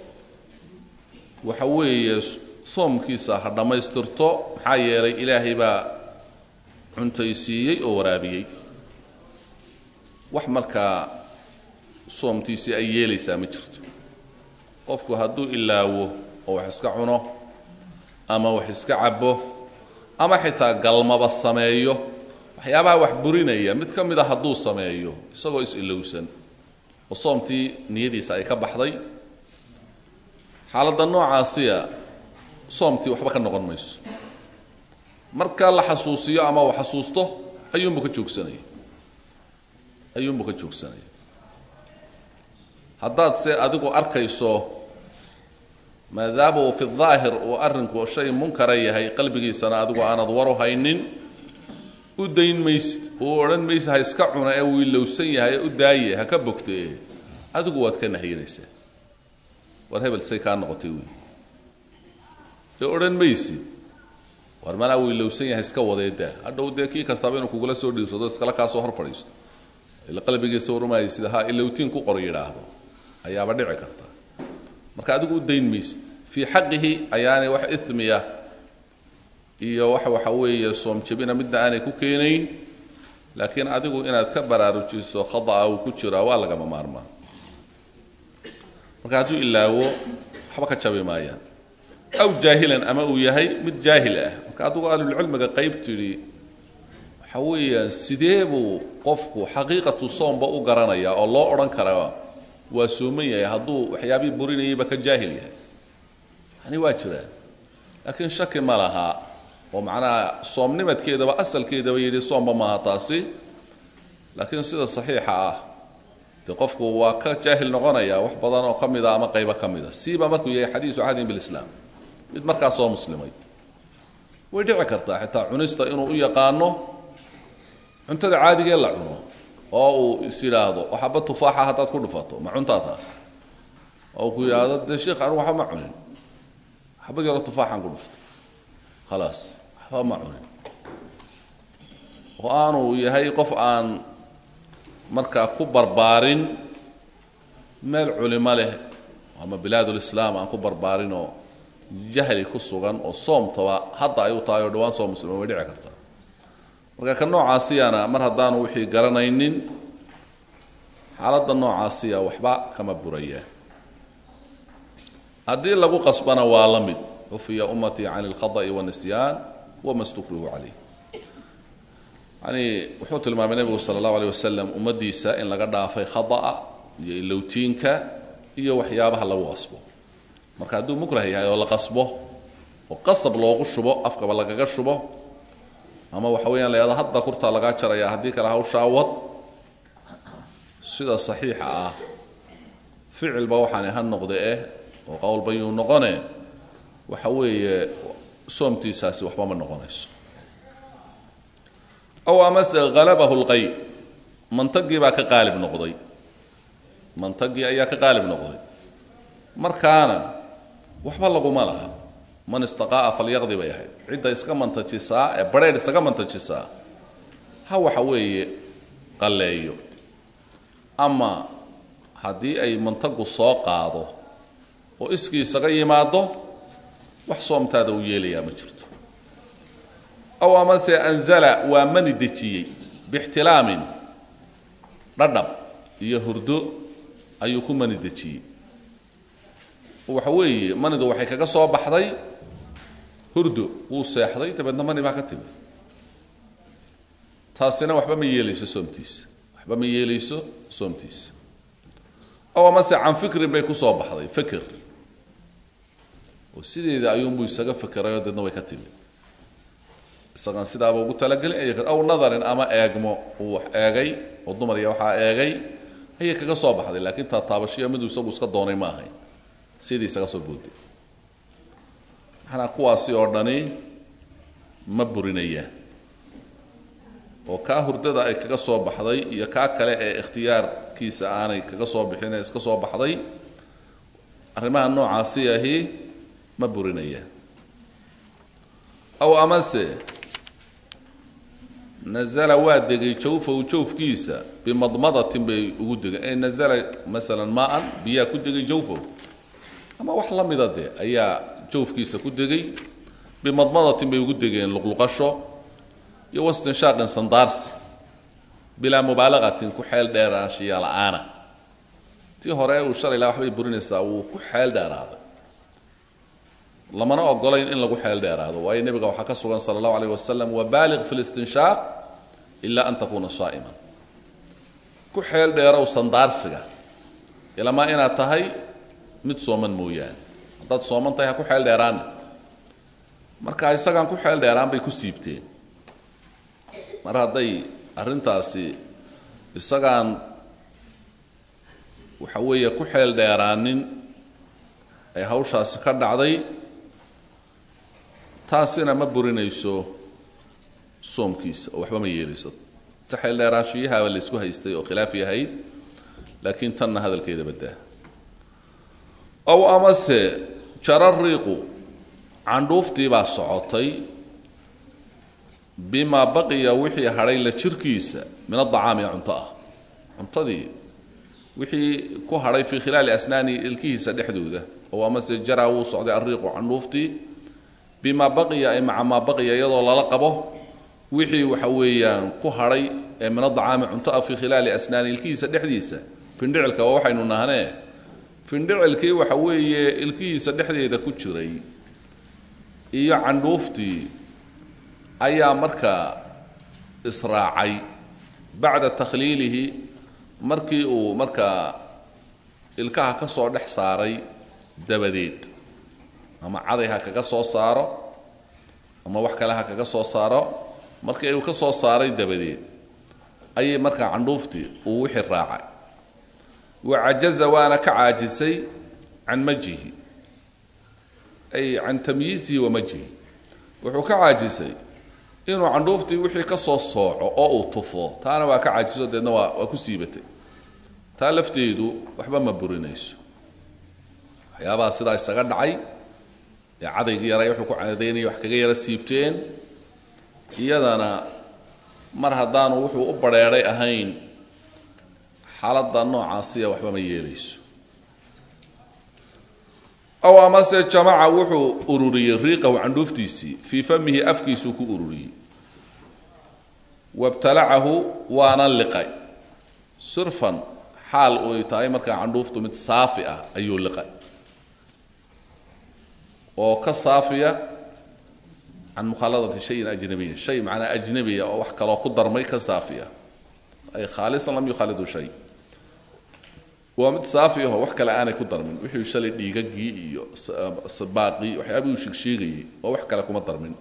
waxa weeye soomkiisa ha dhammaystirto maxaa yeelay ilaahay baa cuntaysiiyey oo waraabiyey wax markaa soomtiisii ay yeelaysaa ma jirto qofku hadduu ilaawo oo wax iska cuno ama wax iska cabo ama xitaa galmaba sameeyo waxyaabaha wax burinaya mid ka mid a hadduu sameeyo isagoo is-ilowsan oo soomtii niyadiisa ay ka baxday xaaladda noocaasiya soomtii waxba ka noqon mayso marka la xasuusiyo ama uu xasuusto ayuunbu ka joogsanaya ayuunbuu ka joogsanaya haddaad se adigu arkayso maadaama uu fi daahir uu arrinku shay munkara yahay qalbigiisana adigu aanad waru haynin u dayn maysid uu odhan maysid ha iska cuna ee uu ilowsan yahay u daaye ha ka bogtee adigu waad ka nahyinaysaa war hebel say kaa noqotay wey ee odhan maysid war malaa uu ilowsan yahay iska wadeedaa hadhow dee kii kastaaba inuu kugula soo dhiirsado iskala kaa soo hor fadhiisto ila qalbigiisa warmaya sida ha ilowtiin ku qor yidhaahdo ayaaba dhici karta marka adigu u dayn maysid fii xaqihi ayaanay wax ismiya iyo wax waxa weeye soom jebina midna aanay ku keenayn laakiin adigu inaad ka baraarujiso khada'a uu ku jiraa waa lagama maarmaan marka hadduu ilaawo waxba ka jabi maayaan aw jaahilan ama uu yahay mid jaahil ah marka adigu ahlulcilmiga qayb tidhi waxa weeyaan sidee buu qofku xaqiiqatu soomba u garanaya oo loo odhan karaa waa sooman yahay hadduu waxyaabihii burinayayba ka jaahil yahay yani waa jiraan laakiin shaki ma laha oo macnaha soomnimadkeedaba asalkeedaba yidhi soomba maaha taasi laakiin sida saxiixa ah dee qofku waa ka jaahil noqonaya wax badan oo ka mida ama qaybo ka mida siiba markuu yahay xadiisu cahdin bilislaam mid markaa soo muslimay way dhici kartaa xitaa cunista inuu u yaqaano cuntada caadigee la cuno oo uu is yidhaahdo waxaba tufaaxa haddaad ku dhufato ma cuntaa taas oo ku yidhaahdo dee sheikh anigu waxba ma cunin xabad yaroo tufaaxaan ku dhufto khalaas waxba ma cunin oo aanu yahay qof aan markaa ku barbaarin meel culimo leh ama bilaadulislaam aan ku barbaarinoo jahli ku sugan oo soomtaba hadda ay u tahay oo dhawaan soo muslima way dhici kartaa marka ka noocaasiyana mar haddaanu wixii garanaynin xaaladda noocaasiya waxba kama burayaan haddii lagu qasbana waa la mid cufiya ummatii can اlkhada'i wاnisyaan wama stukrihu calayh yani wuxuu tilmaamay nebigu sala allahu aleyh wasalam ummaddiisa in laga dhaafay khada'a iyo ilowtiinka iyo waxyaabaha lagu qasbo marka hadduu mukrah yahay oo la qasbo oo qasab loogu shubo afkaba lagaga shubo ama waxa weeyaan la yahado hadda kurtaa lagaa jaraya haddii kale hawshaa wad sida saxiixa ah ficilba waxaani ha noqde eh oo qowlba yuu noqone waxa weeye soomtiisaasi waxba ma noqonayso aw amase halabahu lqay mantagii baa ka qaalib noqday mantagii ayaa ka qaalib noqday markaana waxba laguma laha man istaqaa'a falyaqdi bay ahayd cidda iska mantajisaa ee barheedh isaga mantajisaa ha waxa weeye qalleeyo ama haddii ay mantagu soo qaado oo iskii isaga yimaado wax soomtaada uu yeelayaa ma jirto aw amase anzala waa mani dejiyey bixtilaamin dhadhab iyo hurdo ayuu ku mani dejiyey waxa weeye manidu waxay kaga soo baxday hurdo wuu seexday dabeedna mani baa ka timi taasina waxba ma yeelayso soomtiisa waxba ma yeelayso soomtiisa aw amase can fikrin bay ku soo baxday feker oo sideeda ayuunbuu isaga fekerayoo deedna way ka timi isagaan sidaaba ugu talagelin aw nadarin ama eegmo uu wax eegay oo dumar iyo waxaa eegay ayay kaga soo baxday laakiin taataabashiya miduu isagu iska doonay ma ahayn sidii isaga soo booday maxanaa kuwaasi oo dhani ma burinayaan oo kaa hurdada ay kaga soo baxday iyo kaa kale ee ikhtiyaarkiisa aanay kaga soo bixin ee iska soo baxday arrimaha noocaasi ahi ma burinayaan aw amase nazala waa degay jawfahu jawfkiisa bimadmadatin bay ugu degeen ee nazala masalan maa-an biyaa ku degay jawfahu ama wax la mida dee ayaa jawfkiisa ku degay bimadmadatin bay ugu degeen luqluqasho iyo wastinshaaqin sandaarsi bilaa mubaalaqatin ku xeel dheeraanshiya la-aana tii hore uu shalay laha waxbay burinaysaa wuu ku xeel dheeraaday lamana ogolayn in lagu xeel dheeraado waayo nebiga waxaa ka sugan sala allahu alayh wasalam wabaaliq fi listinshaaq ilaa an takuuna saa'iman ku xeel dheerow sandaarsiga ilamaa inaad tahay mid sooman mooyaane haddaad sooman tahay ha ku xeel dheeraana marka isagaan ku xeel dheeraan bay ku siibteen mar hadday arrintaasi isagaan waxa weeye ku xeel dheeraanin ay hawshaasi ka dhacday taasina ma burinayso soomkiisa oo waxba ma yeelayso ta xeel dheeraanshiyahaaba la isku haystay oo khilaaf yahayd laakiin tanna hadalkeeda baddaa ow amase jarariiqu candhuuftii baa socotay bimaa baqiya wixii hadhay la jirkiisa min adacaami ee cunto ah cuntadii wixii ku hadhay fii khilaali asnaani ilkihiisa dhexdooda ow amase jaraa wuu socday ariiqu candhuuftii bimaa baqiya ay maca maa baqiya iyadoo lala qabo wixii waxa weeyaan ku hadhay ee min adacaami cunto ah fii khilaali asnaani ilkihiisa dhexdiisa findhicilka waa waxaynu nahnee findhicilkii waxa weeye ilkihiisa dhexdeeda ku jiray iyo candhuuftii ayaa markaa israacay bacda takhliilihi markii uu markaa ilkaha ka soo dhex saaray dabadeed ama caday ha kaga soo saaro ama wax kale ha kaga soo saaro markii uu ka soo saaray dabadeed ayay markaa candhuuftii uu wixii raacay wa cajaza waana ka caajisay can majihi ay can tamyiisihi wa majhi wuxuu ka caajisay inuu candhuuftii wixii ka soo sooco oo uu tufo taana waa ka caajiso deedna waa waa ku siibatay taa lafteedu waxba ma burinayso waxyaabaha sidaa isaga dhacay ee cadayga yaray wuxuu ku cadaynaya wax kaga yara siibteen iyadana mar haddaanu wuxuu u badrheedhay ahayn xaaladda noocaasiya waxba ma yeelayso ow amase jamaca wuxuu ururiyey riiqahu candhuuftiisii fii famihi afkiisuu ku ururiyey wabtalacahu waana liqay surfan xaal uy tahay markaa candhuuftu mid saafi ah ayuu liqay oo ka saafiya can mukhaaladati shayin ajnabiyin shay macnaa ajnabiya oo wax kaloo ku darmay ka saafiya ay khaalisan lam yukhaalidu shay waa mid saafi aho wax kale aanay ku darmin wixii shalay dhiigagii iyo sabaaqii waxyaabihii u sheegsheegayay oo wax kale kuma darmin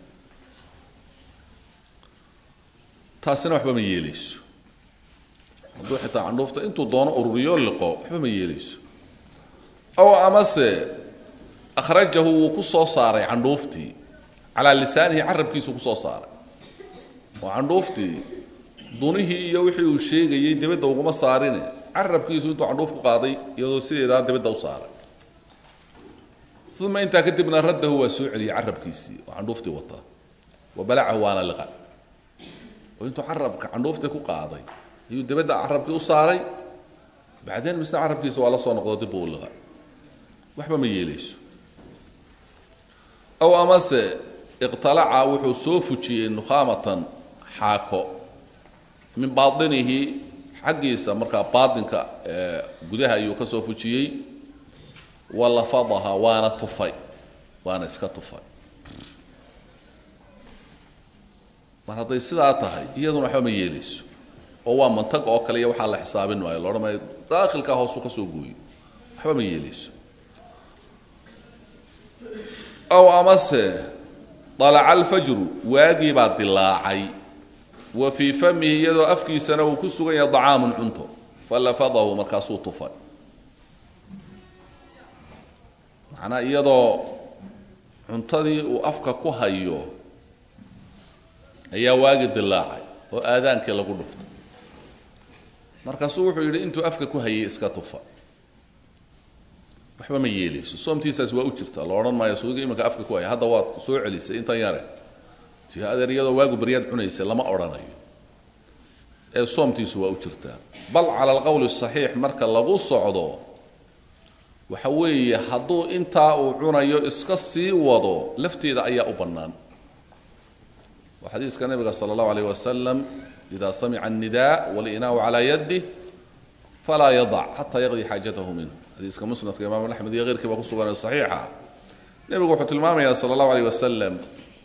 taasina waxba ma yeeleyso hadduu xitaa candhuufta intuu doono ururiyo liqo waxba ma yeeleyso ow amase akhrajahu wuu ku soo saaray candhuuftii calaa lisaanihi carabkiisu kusoo saaray oo candhuuftii dunihii iyo wixii uu sheegayey dibadda uguma saarine carabkiisu intuu candhuuf ku qaaday iyadoo sideedaa dibadda u saaray uma intaa kadibna raddahu waa soo celiyey carabkiisii oo candhuuftii wata wa balacahu waana liqa oo intuu carabka candhuuftii ku qaaday ayuu dibadda carabkii u saaray bacdeen misna carabkiisa waa la soo noqdo dib uu liqa waxba ma yeeleyso ow amase iqtalaca wuxuu soo fujiyey nukhaamatan xaako min bainihi xaggiisa markaa baatinka gudaha ayuu ka soo fujiyey walafadaha waana tufay waana iska tufay mar hadday sidaa tahay iyaduna waxba ma yeeleyso oo waa mantag oo kale iyo waxaa la xisaabin maayo loodhan maayo daakhilkaa hoosu ka soo gooyo waxba ma yeeleyso ow amase dalaca alfajru waagii baa dilaacay wa fii famihi iyadoo afkiisana uu ku sugan yahay dacaamun cunto falafadahu markaasuu tufay macnaa iyadoo cuntadii uu afka ku hayo ayaa waagi dilaacay oo aadaankii lagu dhuftay markaasuu wuxuu yidhi intuu afka ku hayay iska tufa waxba ma yeeleyso soomtiisaas waa u jirta la odhan maayo suuga iminka afka ku haya hadda waad soo celisay intan yare ti adeer iyadoo waagu baryaad cunaysay lama odhanayo ee soomtiisu waa u jirtaa bal cala alqowli saxiix marka lagu socdo waxa weeye hadduu intaa uu cunayo iska sii wado lafteeda ayaa u bannaan waa xadiiska nabiga sala allahu alayh wasalam ida samica annidaa walinaau calaa yadih falaa yadac xataa yaqdi xaajatahu minhu xadiiska musnadka imaam axmed iyo keyrkii baa ku sugan saxiixa nebigu wuxuu tilmaamayaa sala allahu alayh wasalam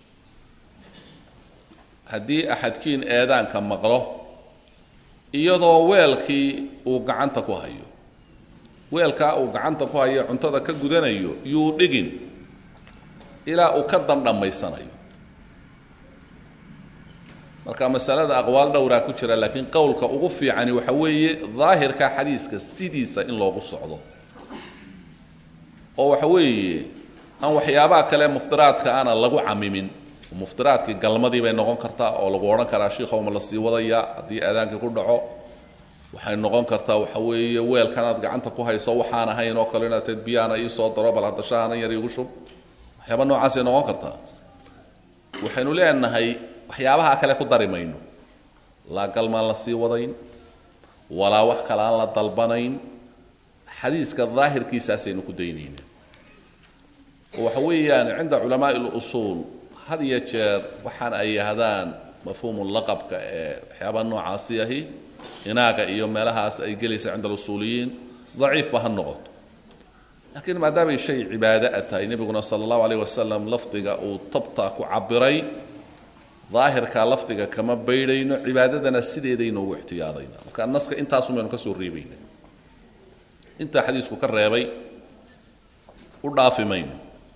haddii axadkiin eedaanka maqlo iyadoo weelkii uu gacanta ku hayo weelkaa uu gacanta ku hayo cuntada ka gudanayo yuu dhigin ilaa uu ka dandhammaysanayo marka masalada aqwaal dhowraa ku jira laakiin qowlka ugu fiicani waxa weeye daahirka xadiiska sidiisa in loogu socdo oo waxa weeye aan waxyaabaha kale muftiraadka aana lagu camimin muftiraadkii galmadii bay noqon kartaa oo lagu odhan karaa shiikhowma la sii wadaya haddii aadaankii ku dhaco waxay noqon kartaa waxa weeye weelkan aad gacanta ku hayso waxaan ahayn oo kale inaad teed biyaana ii soo daro bal hadda shaahanan yar iigu shub waxyaaba noocaasay noqon kartaa waxaynu leenahay waxyaabaha kale ku dari mayno laa galmaan la sii wadayn walaa wax kale aan la dalbanayn xadiiska daahirkiisaasaynu ku daynayna oo waxa weeyaan cinda culamaai lusuul had iyo jeer waxaan ay yahdaan mafhuumu laqabka ee waxyaabaa noocaasi ahi inaaga iyo meelahaas ay gelaysa cinda alusuuliyiin daciifba ha noqoto laakiin maadaamay shay cibaado a tahay nebiguna sala allahu alayh wasalam lafdiga uu tabtaa ku cabiray daahirkaa lafdiga kama baydhayno cibaadadana sideedaynu ugu ixtiyaadayna marka naska intaasun baynu ka soo reebayna intaa xadiisku ka reebay u dhaafi mayno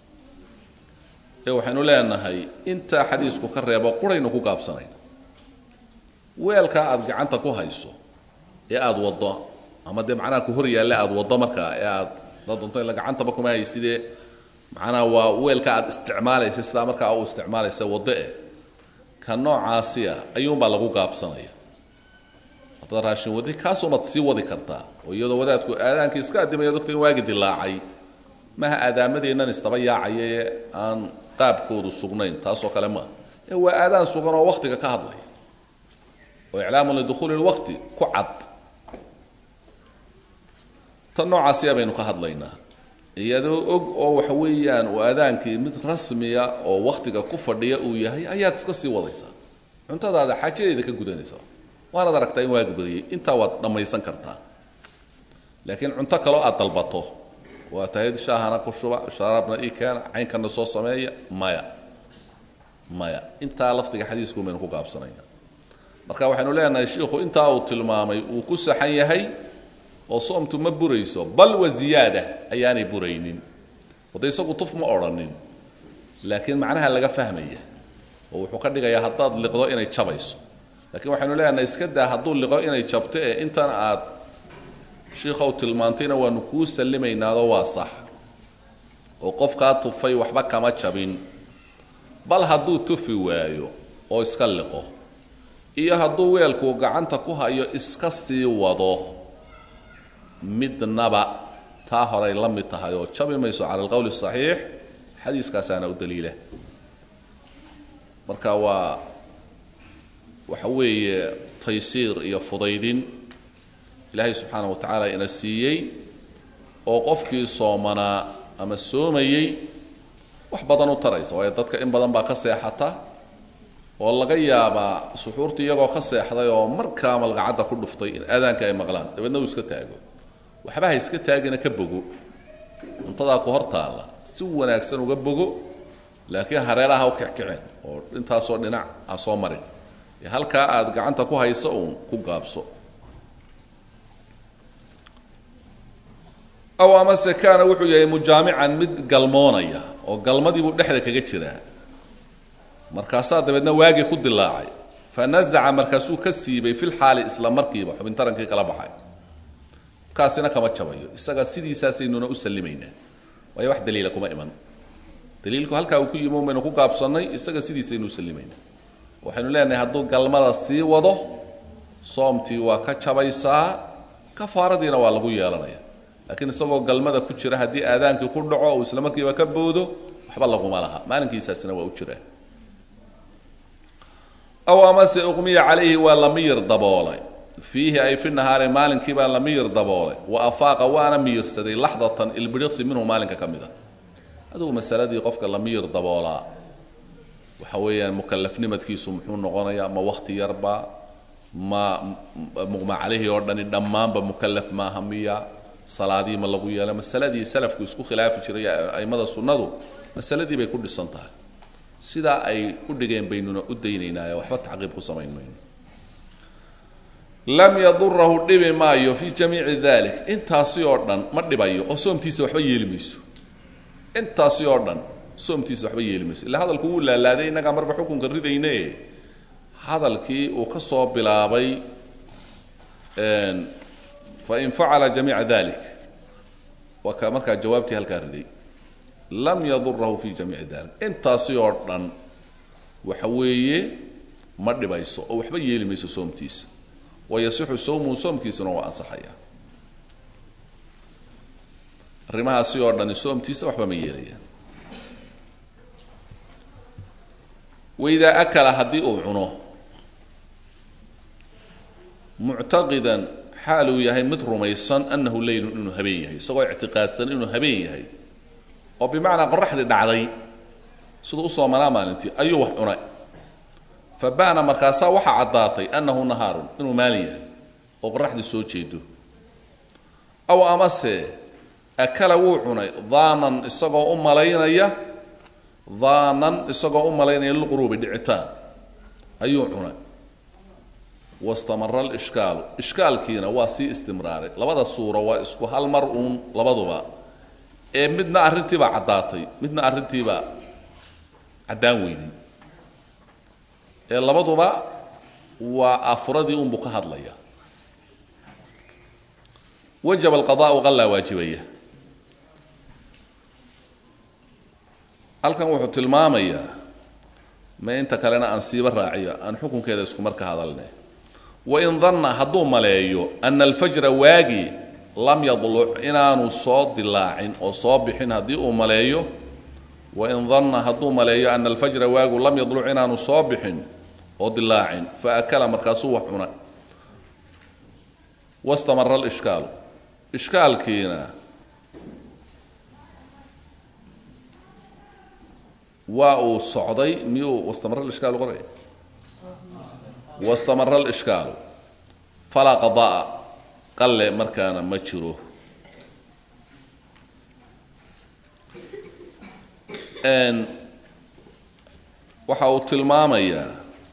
ee waxaynu leenahay intaa xadiisku ka reebo quraynu ku gaabsanayna weelkaa aada gacanta ku hayso ee aada waddo ama dee macnaha ku hor yaalle aada waddo markaa ee aad dad doonto ila gacantaba kuma haysidee macnaha waa weelka aada isticmaalaysa sidaa markaa u isticmaalaysa waddo eh ka noocaasi ah ayuunbaa lagu gaabsanaya haddaad raashin wadi kaasumaad sii wadi kartaa oo iyadoo wadaadku aadaankii iska adimaya docta in waagi dilaacay maha aadaamadeennan istaba yaacaya ee aan qaabkoodu sugnayn taasoo kale maaha ee waa aadaan sugan oo waktiga ka hadlaya oo iclaamun lidukhuuli lwaqti ku cad tan noocaasiya baynu ka hadlaynaa iyadoo og oo waxa weeyaan uu aadaankii mid rasmiya oo waktiga ku fadhiya uu yahay ayaad iska sii wadaysaa cuntadaada xaajadeeda ka gudanaysaa waanaad aragtaa in waagi badiyey intaa waad dhammaysan kartaa laakiin cunto kaloo aad dalbato waa tahayd shaahana ku shuba sharaabna ii keena caynkana soo sameeya maya maya intaa lafdiga xadiisku baynu ku gaabsanaya marka waxaynu leenahay shiikhu intaa uu tilmaamay uu ku saxan yahay oo soomtu ma burayso bal wa ziyaada ayaanay buraynin wade isagu tuf ma odhanin laakiin macnaha laga fahmaya oo wuxuu ka dhigayaa haddaad liqdo inay jabayso laakiin waxaynu leenahay iska daa hadduu liqo inay jabto ee intan aad shiikhow tilmaantayna waanu kuu sallimaynaado waa sax oo qofkaa tufay waxba kama jabin bal hadduu tufi waayo oo iska liqo iyo hadduu weelkuu gacanta ku hayo iska sii wado midnaba taa horay la mid tahay oo jabi mayso cala alqowli asaxiix xadiiskaasaana u daliila marka waa waxa weeye taysiir iyo fudaydin ilaahay subxaana wa tacaala ina siiyey oo qofkii soomanaa ama soomayey wax badan u taraysa waayo dadka in badan baa ka seexata oo laga yaabaa suxuurtii iyagoo ka seexday oo markaa malqacadda ku dhuftay in aadaanka ay maqlaan dabeedna uu iska taago waxba ha iska taagina ka bogo cuntadaa ku hor taalla si wanaagsan uga bogo laakiin hareeraha u kixkiceen oo intaasoo dhinac ha soo marin ee halkaa aad gacanta ku hayso uun ku gaabso aw amase kaana wuxuu yahay mujaamican mid galmoonaya oo galmadiibuu dhexda kaga jiraa markaasaa dabeedna waagii ku dilaacay fa nazaca markaasuu ka siibay fil xaali isla markiiba xubin tarankii kala baxay kaasina kama jabayo isaga sidiisaasaynuna u sallimaynaa waayo wax daliila kuma iman daliilku halkaa uu ku yimi un baynu ku gaabsannay isaga sidiisaynu u sallimaynaa waxaynu leenahay hadduu galmada sii wado soomtii waa ka jabaysaa kafaaradiina waa lagu yeelanaya laakiin isagoo galmada ku jira haddii aadaankii ku dhaco uu isla markiiba ka boodo waxba laguma laha maalinkiisaasina waa u jiraa aw amase uqmiya calayhi waa la miyir daboolay fiihi ay fi nahaari maalinkii baa la miyir daboolay wa afaaqa waana miyirsaday laxdatan ilbiriqsi minhu maalinka ka mid a adugu masaladii qofka la miyir daboolaa waxa weeyaan mukalafnimadkiisu muxuu noqonayaa ma wakti yarba ma muqma calayhi oo dhani dhammaanba mukalaf maaha miya salaadii ma lagu yeela masaladii salafku isku khilaafi jiray aimada sunnadu masaladii bay ku dhisan tahay sidaa ay u dhigeen baynuna u daynaynaayo waxba tacqiib ku samayn mayno lam yadurahu dhibi maayo fii jamiici dalik intaasi oo dhan ma dhibayo oo soomtiisa waxba yeeli mayso intaasi oo dhan soomtiisa waxba yeeli mayso illa hadalku wuu laalaaday innagaa marba xukunka ridayne hadalkii uu ka soo bilaabay fain facala jamiica dalik waa ka markaa jawaabtii halkaa riday lam yadurahu fi jamiici dalik intaasi oo dhan waxa weeye ma dhibayso oo waxba yeeli mayso soomtiisa wayasixu sawmuhu soomkiisuna waa ansaxaya arrimahaasi oo dhani soomtiisa waxba ma yeelayaan waidaa akala haddii uu cuno muctaqidan xaal uu yahay mid rumaysan annahu leylun inuu habeen yahay isagoo ictiqaadsan inuu habeen yahay oo bimacnaa qoraxdii dhacday siduu u soomanaa maalintii ayuu wax cunay fa ba'na markaasaa waxaa caddaatay annahu nahaarun inuu maalin yahay oo qoraxdii soo jeedo aw amase akala wuu cunay daanan isagoo u malaynaya daanan isagoo u malaynaya lilquruubi dhicitaan ayuu cunay wastamara alishkaalu ishkaalkiina waa sii istimraaray labada suuro waa isku hal mar uun labaduba ee midna arrintiibaa caddaatay midna arrintiibaa caddaan weyday ee labaduba waa afuradii unbuu ka hadlaya wajaba alqadaau qallaa waajibaya halkan wuxuu tilmaamayaa ma inta kalena aan siiba raaciyo aan xukunkeeda isku mar ka hadalne wain danna hadduu maleeyo ana alfajra waagi lam yadluc inaanu soo dilaacin oo soo bixin haddii uu maleeyo wain danna hadduu maleeyo ana alfajra waagu lam yadluc inaanu soo bixin oo dilaacin fa akala markaasuu wax cuna wastamara alishkaalu ishkaalkiina waa uu socday miyuu wastamara alishkaalu qoraya wastamara alishkaalu falaa qada'a qalle markaana ma jiro waxa uu tilmaamayaa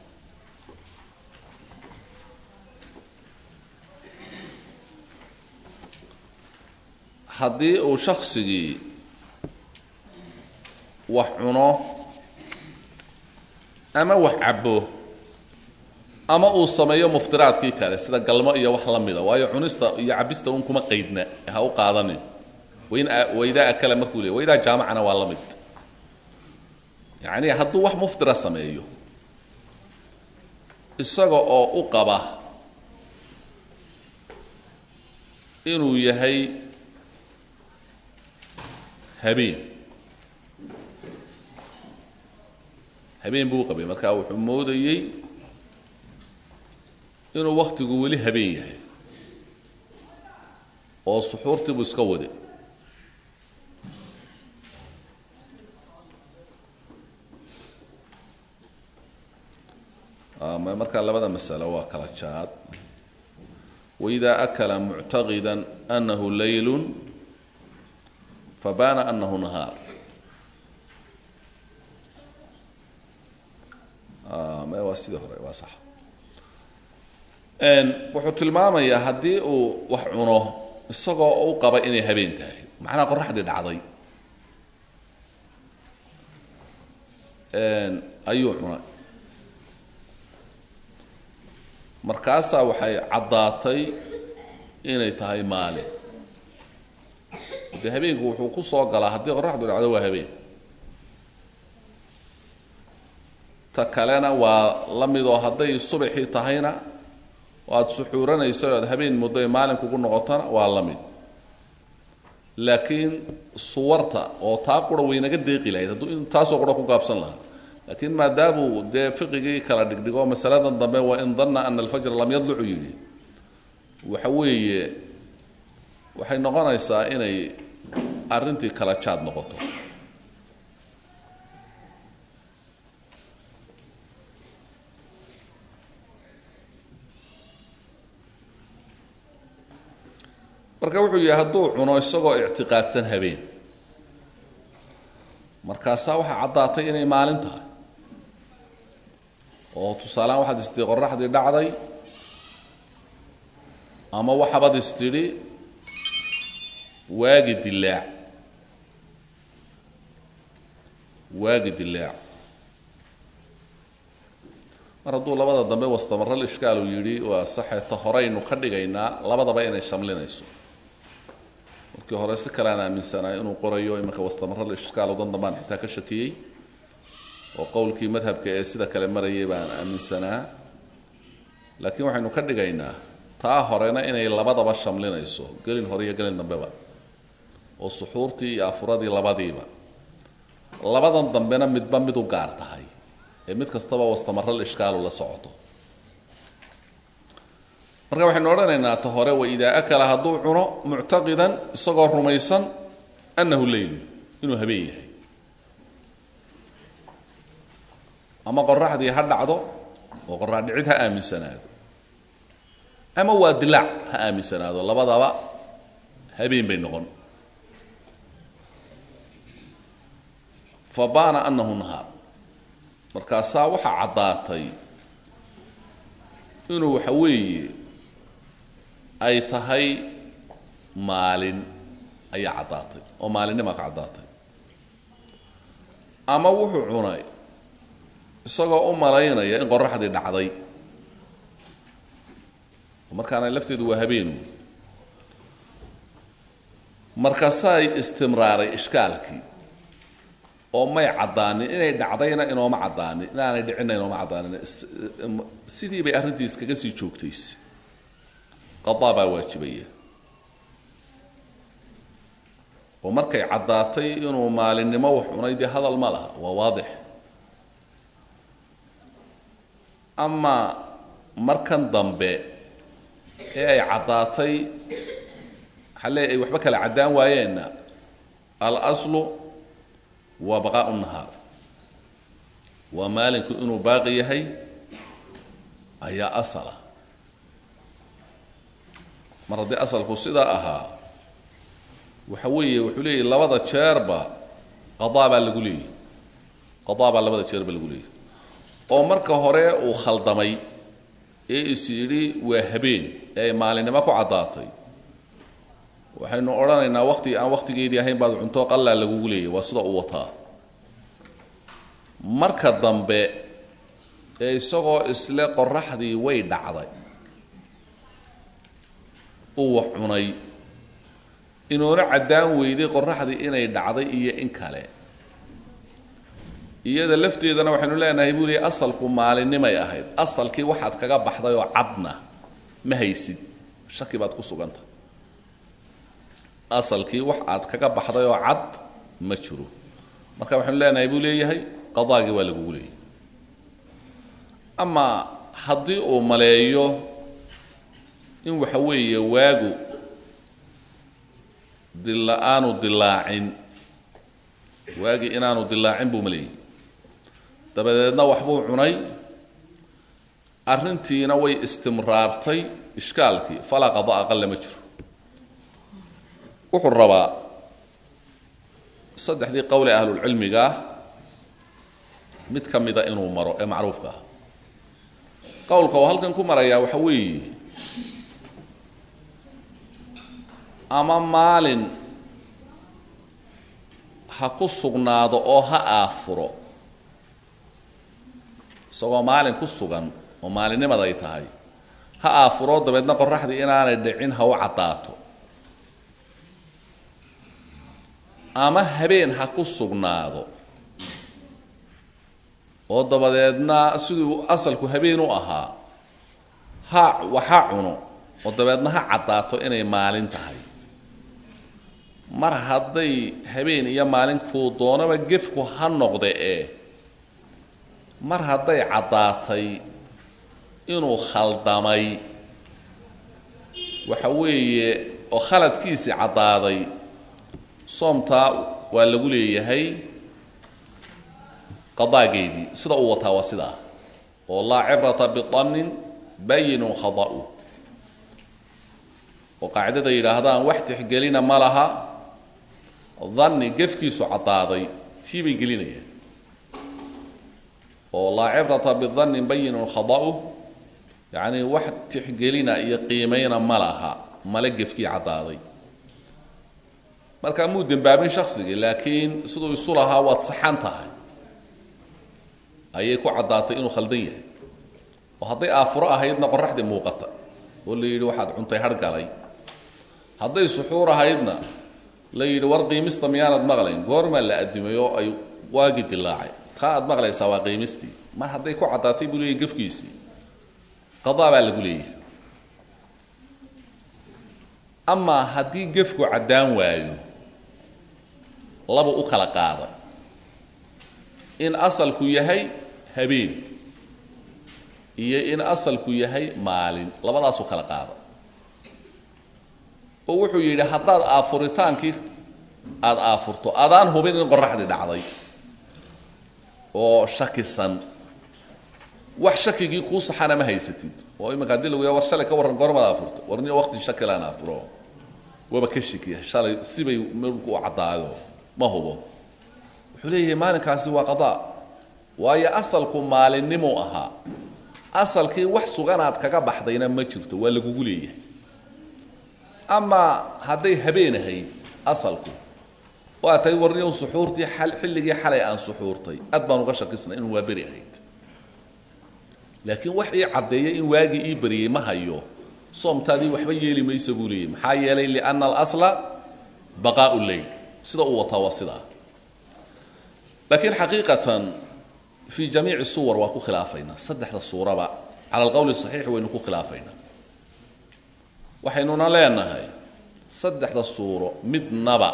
haddii uu shaksigii wax cuno ama wax cabbo ama uu sameeyo muftiraadkii kale sida galmo iyo wax la mida waayo cunista iyo cabista un kuma qaydna ha u qaadanin wain waidaa akala markuu leey waidaa jaamacana waa la mid yacni hadduu wax muftira sameeyo isaga oo u qaba inuu yahay habeen habeen buu u qabay marka wuxuu moodayey inuu waktigu weli habeen yahay oo suxuurtii buu iska waday markaa labada masalo waa kala jaad waidaa akala muctaqida anahu laylu fabaana anahu nahaar me waa sidii hore waa sax wuxuu tilmaamayaa haddii uu wax cuno isagoo u qaba inay habeen tahay macnaha qoraxdii dhacday ayuu cunay markaasaa waxay caddaatay inay tahay maalin dee habeenku wuxuu ku soo galaa haddii qoraxdu dhacdo waa habeen ta kalena waa la midoo hadday subaxii tahayna aad suxuuranaysa o aad habeen muddo ay maalin kugu noqotona waa la mid laakiin suwarta oo taa qura waynaga deeqi lahayd hadduu in taasoo qura ku gaabsan lahaa laakiin maadaamuu dee fiqigii kala dhigdhigo masaladan dambe waa in danna ana alfajra lam yadlucu yidhi waxa weeye waxay noqonaysaa inay arrintii kala jaad noqoto marka wuxuu yihi hadduu cuno isagoo ictiqaadsan habeen markaasaa waxaa caddaatay inay maalin tahay oo tusaalehaan waxaad istidhi qoraxdii dhacday ama waxaabad istidhi waagi dilaac waagi dilaac mar hadduu labada dambe wastamarral ishkaal uu yidhi waa saxeeta horeynu ka dhigaynaa labadaba inay shamlinayso markii hore si kalean aaminsanaa inuu qorayo imanka wastamarral ishkaal dan dambaan xitaa ka shakiyey oo qowlkii madhabka ee sida kale marayay baan aaminsanaa laakiin waxaynu ka dhigaynaa taa horena inay labadaba shamlinayso gelin hore iyo gelin dambeba oo suxuurtii iyo afuradii labadiiba labadan dambena midba mid u gaar tahay ee mid kastaba wastamarral ishkaalu la socoto marka waxaynu odhanaynaa ta hore waidaa akala hadduu cuno muctaqidan isagoo rumaysan annahu leylu inuu habeen yahay ama qoraxdii ha dhacdo oo qorax dhicid ha aaminsanaado ama waa dilaac ha aaminsanaado labadaba habeen bay noqon fa baana annahu nahaar markaasaa waxaa caddaatay inuu waxa weeye ay tahay maalin ayaa caddaatay oo maalinnimaa ka caddaatay ama wuxuu cunay isagoo u malaynaya in qoraxdii dhacday markaana lafteedu waa habeenu markaasaay istimraaray ishkaalkii oo may caddaanin inay dhacdayna inooma caddaanin inaanay dhicinna inooma caddaanin sidii bay arrintii iskaga sii joogtayse qadaa baa waajibaya oo markay caddaatay inuu maalinimo wax cunay dee hadal ma laha waa waadix ama markan dambe ee ay caddaatay xalle ay waxba kala caddaan waayeenna alaslu waa baqaau nahaar waa maalinku inuu baaqi yahay ayaa asala mar haddii asalku sidaa ahaa waxa weeye wuxuu leeyahy labada jeerba qadaa baa lagu leeyahy qadaa baa labada jeerba lagu leeyahy oo marka hore uu khaldamay ee is yidhi waa habeen ee ay maalinimo ku caddaatay waxaynu odhanaynaa wakti aan wakhtigeedii ahayn baad cunto qallaa lagugu leeyay waa sida u wataa marka dambe ee isagoo isle qoraxdii way dhacday uu wax cunay inuuna caddaan weyday qoraxdii inay dhacday iyo in kale iyada lafteedana waxaynu leenahay buu leey asalku maalinimay ahayd asalkii waxaad kaga baxday oo cadna ma haysid shaki baad ku suganta asalkii wax aad kaga baxday oo cad ma jiro marka waxaynu leenahay buu leeyahay qadaagii waa lagugu leeyahay ama haddii uu maleeyo in waxa weeye waagu dila aanu dilaacin waagii inaanu dilaacin buu maleeyay dabadeedna waxbuu cunay arrintiina way istimraartay ishkaalkii falaa qada aqalla ma jiro wuxuu rabaa saddexdii qowle ahlulcilmiga ah mid ka mida inuu maro ee macruufka ah qowlka oo halkan ku marayaa waxa weeye ama maalin ha ku sugnaado oo ha aafuro isagoo maalin ku sugan oo maalinimada ay tahay ha aafuro dabeedna qoraxdii inaanay dhicin ha u caddaato ama habeen ha ku sugnaado oo dabadeedna siduu asalku habeen u ahaa ha waxa cuno oo dabeedna ha caddaato inay maalin tahay mar hadday habeen iyo maalinkuu doonaba gefku ha noqde ee mar hadday caddaatay inuu khaldamay waxa weeye oo khaladkiisii caddaaday soomtaa waa lagu leeyahay qadaageedii sida uu wataa waa sidaa oo laa cibrata bidannin bayinun khada'u oo qaacidada yidhaahdaan wax tixgelina ma laha danni gefkiisu caddaaday tii bay gelinayaan oo laa cibrata bidannin bayinun khada'u yacnii wax tixgelina iyo qiimayna ma laha male gefkii caddaaday markaa muu dembaabin shaksigii laakiin siduu isu lahaa waad saxan tahay ayay ku caddaatay inuu khaldan yahay oo hadday aafuro ahaydna qoraxdii muuqata oo la yidhi waxaad cuntay hargalay hadday suxuur ahaydna la yidhi war qiimista miyaanad maqlayn goormaa la adimay oo ay waagi dilaacay taa aad maqlaysaa waa qiimistii mar hadday ku caddaatay buu leeyahy gefkiisii qadaa baa lagu leeyahay amaa haddii gefku caddaan waayo laba u kala qaada in asalku yahay habeen iyo in asalku yahay maalin labadaasu kala qaada oo wuxuu yidhi haddaad aafuritaankii aada aafurto adaan hubin in qoraxdii dhacday oo shakisan wax shakigii kuu saxana ma haysatid oo iminka hadii lagu ya war shalay ka warran goormaad aafurto war niyo waqti shakilaan aafuro waba ka shikiya shalay sibay marku u caddaayo ma hubo wuxuu leeyahay maalinkaasi waa qadaa waayo asalku maalinnimu ahaa asalkii wax suganaad kaga baxdayna ma jirto waa lagugu leeyahay amaa hadday habeen ahayd asalku waa tahay warniyow suxuurtii xal xilligii xalay aan suxuurtay aad baan uga shakisnay inuu waa beri ahayd laakiin wax ii caddeeya in waagii ii beriyey ma hayo soomtaadii waxba yeeli maysa buu leeyahy maxaa yeelay lianna alasla baqaa'u leyl sida uu wataa waa sidaa laakiin xaqiiqatan fii jamiici suwar waa ku khilaafaynaa saddexda suuraba cala alqowli saxiix waynu ku khilaafaynaa waxaynuna leenahay saddexda suuro midnaba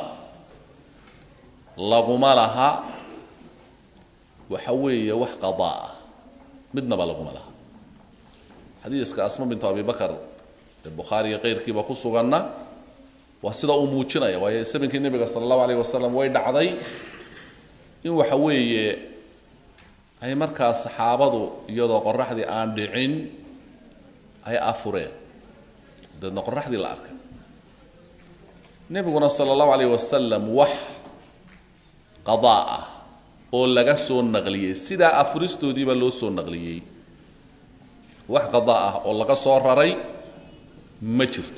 laguma laha waxa weeye wax qadaa ah midnaba laguma laha xadiiska asma bintu abi bakar ee bukhaari iyo keyrkiiba ku suganna waa sida uu muujinaya waayo sabinkii nebiga sala allahu alayh wasalam way dhacday in waxa weeye ay markaas saxaabadu iyadoo qoraxdii aan dhicin ay afureen dabeedna qoraxdii la arkay nebiguna sala allahu alayh wasalam wax qadaa ah oo laga soo naqliyey sidaa afuristoodiiba loo soo naqliyey wax qadaa ah oo laga soo raray ma jirto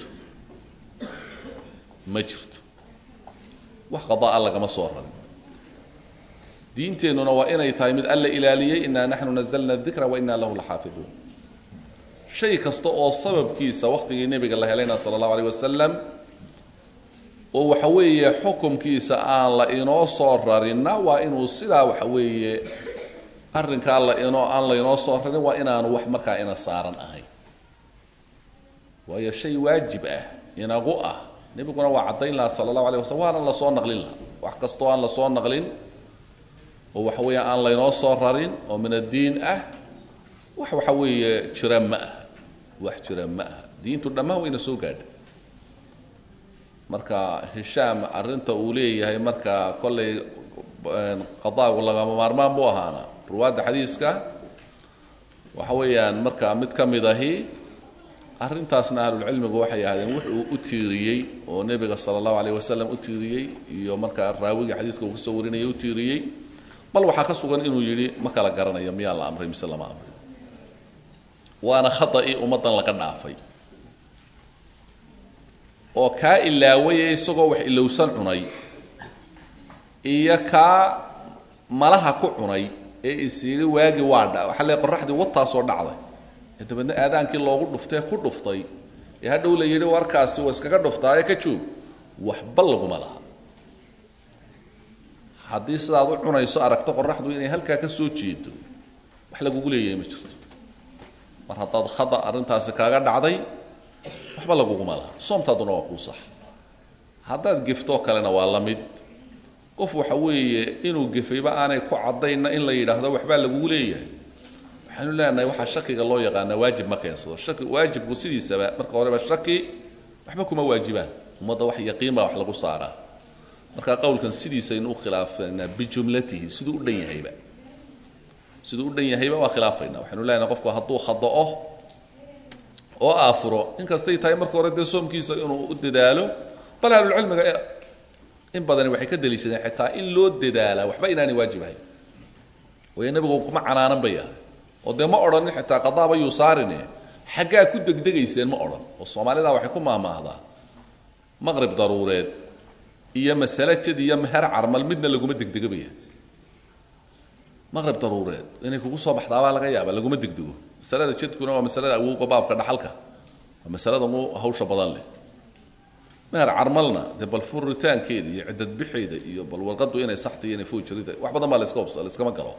ma jirto wax qadaa ah lagama soo rarin diinteennuna waa inay tahay mid alla ilaaliyey inaa naxnu nazalna dikra wa inaa lahu laxaafiduun shay kasta oo sababkiisa wakhtigii nebiga la helayna sala allahu alayh wasalam oo waxa weeye xukumkiisa aan la inoo soo rarinna waa inuu sidaa waxa weeye arrinkaa la inoo aan laynoo soo rarin waa inaanu wax markaa ina saaran ahayn waayo shay waajib ah inagu ah nebiguna waa caddayn lahaa sala allahu alayh wasalam waana lasoo naqlin lahaa wax kastoo aan lasoo naqlin oo waxa weeye aan laynoo soo rarin oo min addiin ah wax waxa weeye jira ma aha wax jira ma aha diintu dhammaan wayna soo gaadha marka hishaam arrinta uu leeyahay marka kollay qadaagu lagama maarmaan buu ahaana ruwaadda xadiiska waxa weeyaan marka mid ka mid ahi arrintaasna ahlulcilmigu waxay ahaadeen wuxuu u tiiriyey oo nebiga sala allahu alayh wasalam u tiiriyey iyo markaa raawiga xadiiska uu kasoo warinayay u tiiriyey bal waxaa ka sugan inuu yidhi ma kala garanayo miyaa la amray mise lama amray waana khada'i ummaddan laga dhaafay oo kaa ilaawaya isagoo wax ilowsan cunay iyo kaa malaha ku cunay ee isiiri waagi waa dha waxaa le qoraxdii wataasoo dhacday ee dabeedna aadaankii loogu dhuftay ku dhuftay ee hadhow la yidhi warkaasi waa iskaga dhuftaaye ka joog waxba laguma laha haddii sidaad u cunayso aragto qoraxdu inay halkaa ka soo jeedo wax lagugu leeyahay ma jirto mar haddaad khada arrintaasi kaaga dhacday waxba laguguma laha soomtaaduna waa kuu sax haddaad geftoo kalena waa la mid qof waxa weeye inuu gefayba aanay ku caddaynna in la yidhaahdo waxbaa lagugu leeyahay waxaanu leenahay waxaa shakiga loo yaqaanaa waajib ma keensado shaki waajibku sidiisaba marka horeba shaki waxba kuma waajibaan ummadda wax yaqiin baa wax lagu saaraa marka qowlkan sidiisaynu u khilaafaynaa bijumlatihi siduu u dhan yahayba siduu u dhan yahayba waa khilaafayna waxaynu leenahay qofku hadduu khada'o oo aafuro inkastay tahay marka hore dee soomkiisa inuu u dadaalo bal ahlulcilmiga in badani waxay ka daliishadeen xitaa in loo dadaalaa waxba inaanay waajib ahayn waayo nebigu kuma canaanan bay ahay oo dee ma odhanin xitaa qadaaba yuu saarine xaggaa ku degdegayseen ma odhan oo soomaalida waxay ku maahmaahdaa maqrib daruureed iyo masale jad iyo meher carmal midna laguma degdegabaya maqrib daruureed inay kugu soo baxdaabaa laga yaaba laguma degdego masalada jadkuna waa masalada awowga baabka dhaxalka waa masalada ugu hawsha badan leh meher carmalna dee bal furitaankeeda iyo ciddad bixeeda iyo bal warqadu inay saxtay inay foojirida wax badan baa laska hubsa layskama galo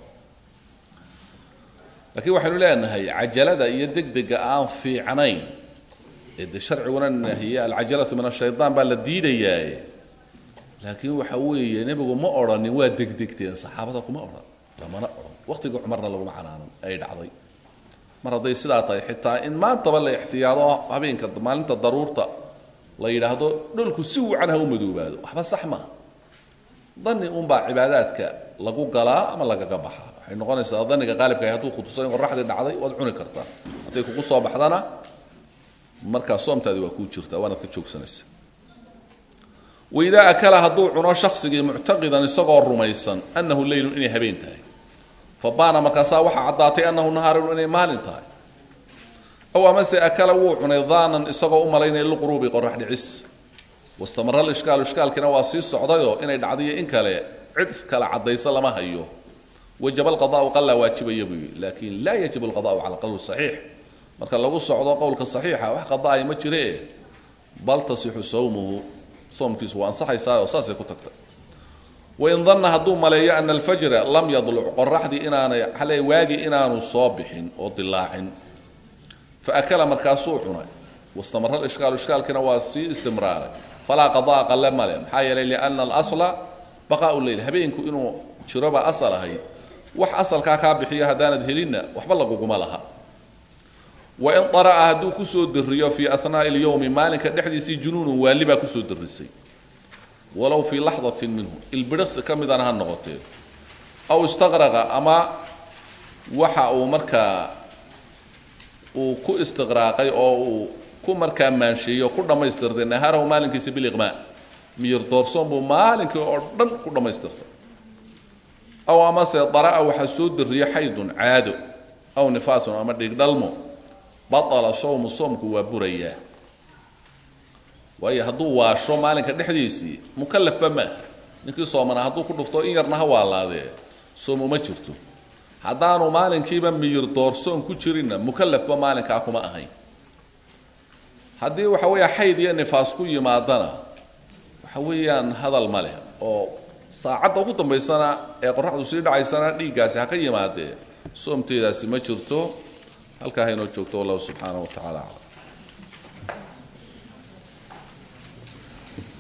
laakiin waxaynu leenahay cajalada iyo degdega aan fiicnayn ee dee sharciguna nahiye alcajalatu min ashaytaan baa la diidayaaye laakiin waxa weeye nebigu ma odhanin waa degdegteen saxaabada kuma odhan lamana odhan waqtiga cumarna laguma canaanan ay dhacday mar hadday sidaa tahay xitaa in maantaba la ixtiyaado habeenka maalinta daruurta la yidhaahdo dholku si wacan ha u madoobaado waxba sax maa dani unbaa cibaadaadka lagu galaa ama lagaga baxaa waxay noqonaysaa daniga qaalibkaah hadduu khutuso in qoraxdii dhacday waad cuni kartaa hadday kugu soo baxdana markaa soomtaadi waa kuu jirtaa waanaad ka joogsanaysa waidaa akala hadduu cuno shaksigii muctaqidan isagoo rumaysan annahu leylun inay habeen tahay fa baana markaasaa waxaa caddaatay annahu nahaarun inay maalin tahay aw amase akala wuu cunay daanan isagoo u malaynaya liquruubi qorax dhicis wastamara lishkaalu ishkaalkiina waa sii socdayoo inay dhacdiyo in kale cid kale caddayso lama hayo wajaba alqadaau qallaa waajibaya buu yidhi laakin laa yajibu alqadaau cala alqowl saxiix marka lagu socdo qowlka saxiixa wax qadaaya ma jiree bal tasixu sawmuhu soomkiisu waa ansaxaysaa oo saasay ku tagtay wain danna hadduu maleeyo ana alfajra lam yadluc qoraxdii inaanay xale waagii inaanu soo bixin oo dilaacin faakala markaasuu cunay wastamara ishkaalu ishkaalkiina waa sii istimraaray falaa qadaa qalle male maxaa yeelay liana alasla baqaau leyl habeenku inuu jirobaa asal ahayd wax asalkaa kaa bixiyo haddaanad helinna waxba laguguma laha wain ara'a hadduu kusoo diriyo fii anaa'i اlyowmi maalinka dhexdiisii junuunun waali baa kusoo dirisay walow fii laxdatin minhu ilbiriqsi ka midana ha noqotee aw istaqraqa ama waxa uu markaa uu ku istiqraaqay oo uu ku markaa maansheeyo ku dhammaystirtay nahaarahu maalinkiisa biliqmaa miyir doorsoon buu maalinkii oo dhan ku dhammaystirtay aw amase dara'a waxaa soo dariya xaydun caado aw nifaasun ama dhigdhalmo batala sowmu soomku waa burayaa waayo hadduu waasho maalinka dhexdiisii mukalafba maaha ninkii soomana hadduu ku dhufto in yarna ha waalaadee soom uma jirto haddaanu maalinkiiba miyir doorsoon ku jirinna mukalafba maalinkaa kuma ahayn haddii waxa weeya xayd iyo nifaas ku yimaadana waxa weeyaan hadal ma leh oo saacadda ugu dambaysana ee qoraxdu sii dhacaysana dhiiggaasi ha ka yimaadee soomteedaasi ma jirto halkaa haynoo joogto wallahu subxaanahu wa tacala aclam